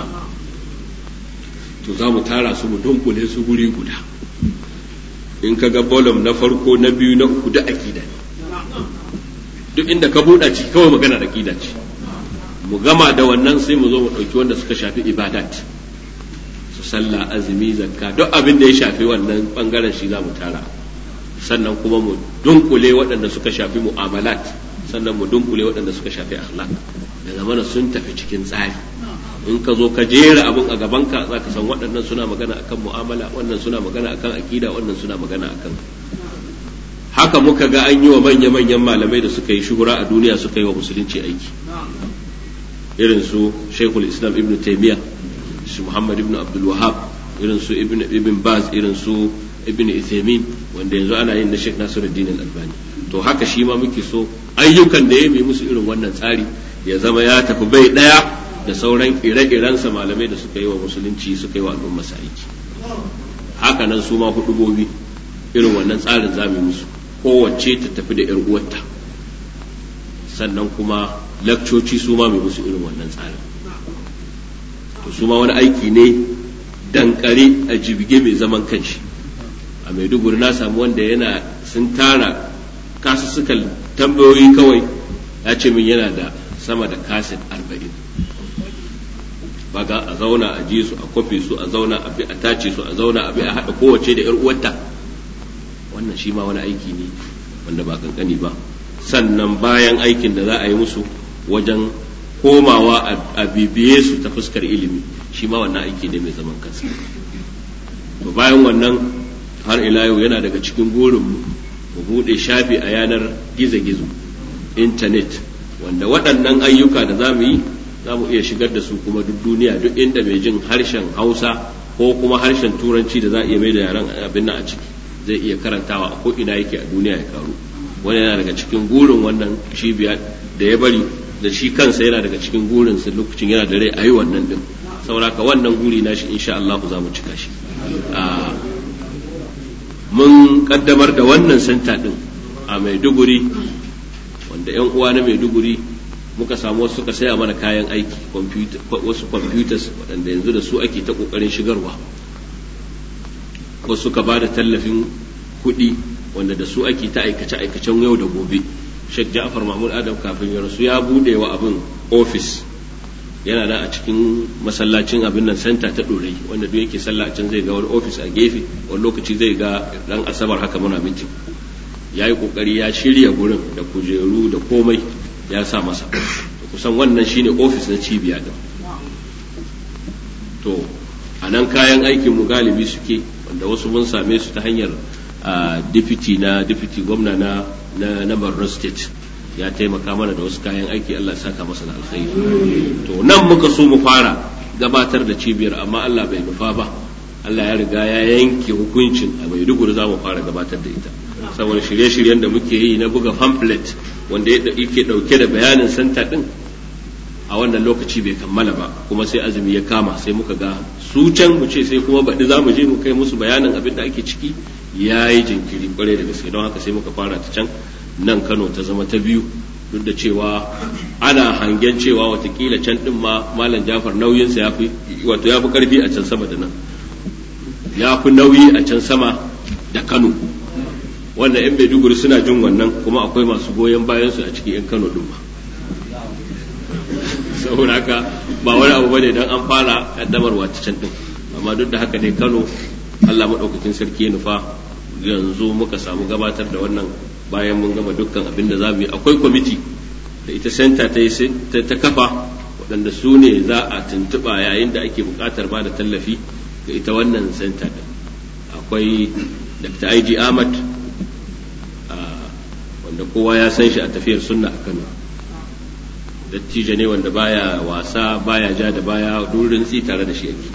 to za mu tara su mu dunkule su guri guda in ka ga bolum na farko na biyu na uku da aƙida duk inda ka buɗa ciki kawai magana aƙida ce mu gama da wannan sai mu zo mu ɗauki wanda suka shafi ibadat su sallah azumi zakka duk abin da ya shafi wannan bangaren shi za mu tara sannan kuma mu dunkule waɗanda suka shafi mu'amalat sannan mu dunkule waɗanda suka shafi akhlaq da zamana sun tafi cikin tsari in ka zo ka jera abin a gabanka za ka san waɗannan suna magana akan mu'amala wannan suna magana akan akida wannan suna magana akan haka muka ga an yi wa manya-manyan malamai da suka yi shuhura a duniya suka yi wa musulunci aiki irin su shaikhul islam ibn taymiya su muhammad ibn abdul wahab irin su ibn ibn baz irin su ibn Uthaymeen wanda yanzu ana yin na Sheikh Nasiruddin Al-Albani to haka shi ma muke so ayyukan da ya yi musu irin wannan tsari ya zama ya tafi bai daya da sauran ire-irensa malamai da suka yi wa musulunci suka yi wa al'umma aiki haka nan su ma hudubobi irin wannan tsarin zamu musu kowace ta tafi da yar uwarta sannan kuma lakcoci su ma mai musu irin wannan tsarin to su ma wani aiki ne dankare a jibge mai zaman kanshi a maiduguri na samu wanda yana sun tara kasussukan tambayoyi kawai ya ce min yana da sama da kaset arba'in baga a zauna a ji su a kwafe su a zauna a bi a tace su a zauna a bi a haɗa kowace da 'yar uwarta wannan shi ma wani aiki ne wanda ba kankani ba sannan bayan aikin da za a yi musu wajen komawa a bibiye su ta fuskar ilimi shi ma wannan aiki ne mai zaman kansa to bayan wannan har ila yau yana daga cikin burin mu buɗe shafi a yanar gizo-gizo intanet wanda waɗannan ayyuka da za mu yi za mu iya shigar da su kuma duk duniya duk inda mai jin harshen hausa ko kuma harshen turanci da za a iya mai da yaran abin nan a ciki zai iya karantawa a ko ina yake a duniya ya karu wani yana daga cikin gurin wannan cibiya da ya bari da shi kansa yana daga cikin gurin sa lokacin yana da rai a yi wannan din sauraka wannan guri na shi insha Allah za mu cika shi mun kaddamar da wannan santa din a Maiduguri wanda yan uwa na Maiduguri muka samu wasu suka saya mana kayan aiki wasu computers waɗanda yanzu da su ake ta ƙoƙarin shigarwa wasu suka ba da tallafin kuɗi wanda da su ake ta aikace-aikacen yau da gobe Sheikh Ja'far Mahmud Adam kafin ya rasu ya bude wa abin ofis yana nan a cikin masallacin abin nan santa ta ɗorai wanda duk yake sallah a can zai ga wani ofis a gefe wani lokaci zai ga ran asabar haka muna mitin ya yi ƙoƙari ya shirya gurin da kujeru da komai ya sa masa kusan wannan shine ofis na cibiya din to a nan kayan aikin mu galibi suke wanda wasu mun same su ta hanyar deputy na deputy gwamna na na, na Borno state ya taimaka mana da wasu kayan aiki Allah ya saka masa da alkhairi to nan muka so mu fara gabatar da cibiyar amma Allah bai nufa ba Allah ya riga ya yanke hukuncin a Maiduguri za mu fara gabatar da ita saboda shirye-shiryen da muke yi na buga pamphlet wanda yake dauke da bayanin santa din a wannan lokaci bai kammala ba kuma sai azumi ya kama sai muka ga su can mu ce sai kuma baɗi za mu je mu kai musu bayanin abin da ake ciki ya yi jinkiri kwarai da gaske don haka sai muka fara ta can nan kano ta zama ta biyu duk da cewa ana hangen cewa watakila can din ma malam jafar nauyinsa ya fi wato ya fi karfi a can sama da nan ya fi nauyi a can sama da kano wanda yan maiduguri suna jin wannan kuma akwai masu goyon bayan su a cikin yan kano din ma saboda haka ba wani abu bane dan an fara kaddamarwa ta can din amma duk da haka dai kano Allah maɗaukakin sarki ya nufa yanzu muka samu gabatar da wannan bayan mun gama dukkan abin da za mu yi akwai kwamiti da ita senta ta ta kafa waɗanda su ne za a tuntuɓa yayin da ake buƙatar ba da tallafi ga ita wannan senta ɗin akwai dr ig ahmad wanda kowa ya san shi a tafiyar sunna a kano dattijo ne wanda baya wasa baya ja da baya durin tsi tare da shi yake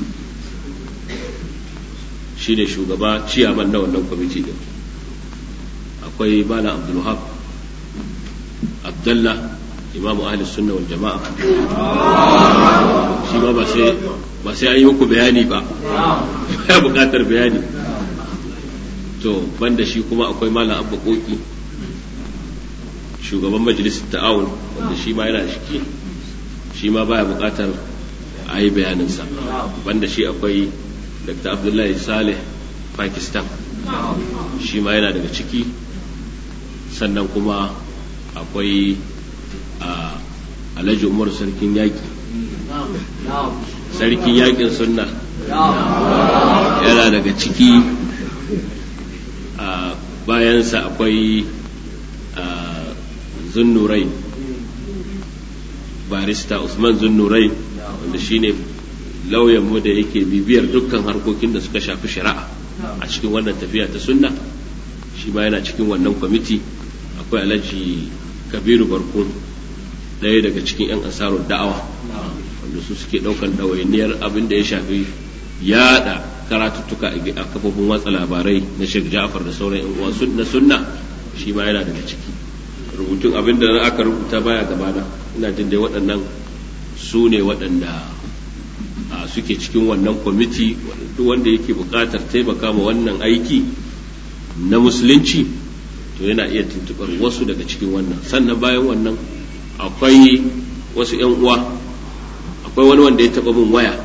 shi ne shugaba ciyaman na wannan kwamiti din akwai malam abdulwahab abdallah imamu ahli sunna wal jama'a shi ma ba sai ba sai an yi muku bayani ba ya bukatar bayani to banda shi kuma akwai malam abba koki shugaban majalisar ta'awun wanda shi ma yana shiki shi ma baya bukatar a yi bayaninsa banda shi akwai dr abdullahi saleh pakistan shi ma yana daga ciki sannan kuma akwai a alhaji umar sarkin yaƙi sarkin yaƙin sunna yana daga ciki a bayansa akwai zunnurai barista usman zunnurai wanda shine lauyanmu da yake bibiyar dukkan harkokin da suka shafi shari'a a cikin wannan tafiya ta sunna shi ma yana cikin wannan kwamiti akwai alhaji kabiru barkun ɗaya daga cikin 'yan ansarun da'awa wanda su suke ɗaukan ɗawainiyar abin da ya shafi yada karatuttuka a kafofin watsa labarai na Sheikh Ja'far da sauran 'yan uwa na sunna shi ma yana daga ciki rubutun abin da aka rubuta baya gabana ina jin dai waɗannan su ne waɗanda suke cikin wannan kwamiti duk wanda yake buƙatar taimaka ma wannan aiki na musulunci to yana iya tuntuɓar wasu daga cikin wannan sannan bayan wannan akwai wasu 'yan uwa akwai wani wanda ya taɓa min waya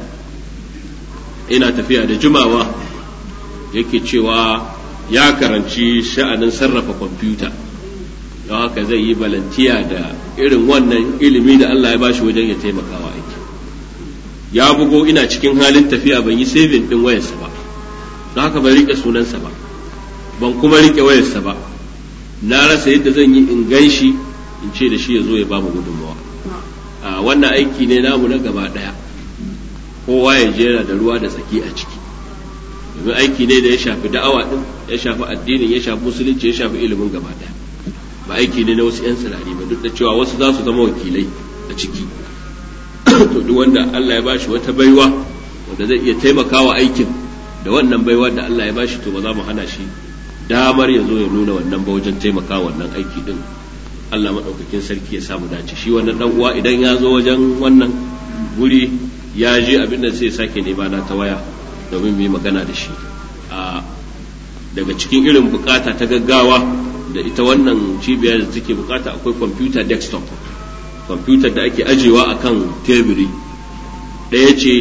ina tafiya da jimawa yake cewa ya karanci sha'anin sarrafa kwamfuta don haka zai yi balantiya da irin wannan ilimi da Allah ya bashi wajen ya taimakawa aiki ya bugo ina cikin halin tafiya ban yi saving din wayarsa ba don haka ban rike sunansa ba ban kuma rike wayarsa ba na rasa yadda zan yi in gan shi in ce da shi ya zo ya bamu gudunmawa a wannan aiki ne namu na gaba daya kowa ya jera da ruwa da tsaki a ciki domin aiki ne da ya shafi da'awa din ya shafi addinin ya shafi musulunci ya shafi ilimin gaba daya ba aiki ne na wasu 'yan tsirari ba duk da cewa wasu za su zama wakilai a ciki to duk wanda Allah ya bashi wata baiwa wanda zai iya taimakawa aikin da wannan baiwa da Allah ya bashi to ba za mu hana shi damar ya zo ya nuna wannan ba wajen taimakawa wannan aiki din Allah maɗaukakin sarki ya samu dace shi wannan dan uwa idan ya zo wajen wannan guri ya je abin da sai sake nema na ta waya domin mu yi magana da shi a daga cikin irin bukata ta gaggawa da ita wannan cibiyar da take bukata akwai computer desktop computer da ake ajewa akan teburi ɗaya ce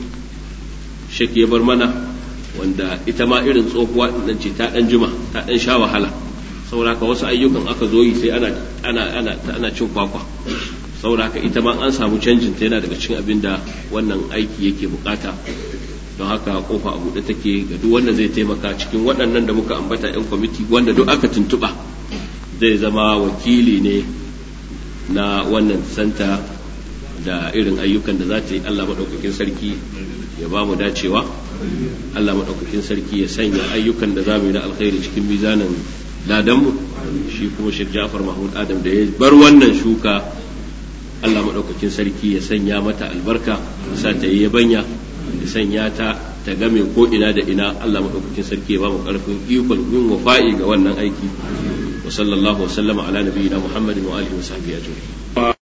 shek ya bar mana wanda ita ma irin tsohuwa nan ce ta ɗan juma ta ɗan sha wahala sauraka wasu ayyukan aka zo yi sai ana ana ana ana cin kwakwa sauraka ita ma an samu canjin ta yana daga cikin abin da wannan aiki yake bukata don haka kofa a buɗe take ga duk wanda zai taimaka cikin waɗannan da muka ambata 'yan kwamiti wanda duk aka tuntuɓa zai zama wakili ne na wannan santa da irin ayyukan da za ta yi Allah maɗaukakin sarki ya ba mu dacewa Allah maɗaukakin sarki ya sanya ayyukan da za mu yi na alkhairi cikin mizanin ladanmu shi kuma Sheikh Ja'far Mahmud Adam da ya bar wannan shuka Allah maɗaukakin sarki ya sanya mata albarka ya sa ta yi yabanya ya sanya ta ta game ko ina da ina Allah maɗaukakin sarki ya ba mu ƙarfin ikon yin wafa'i ga wannan aiki wa sallallahu wa sallama ala nabiyina Muhammadin wa alihi wa sahbihi ajma'in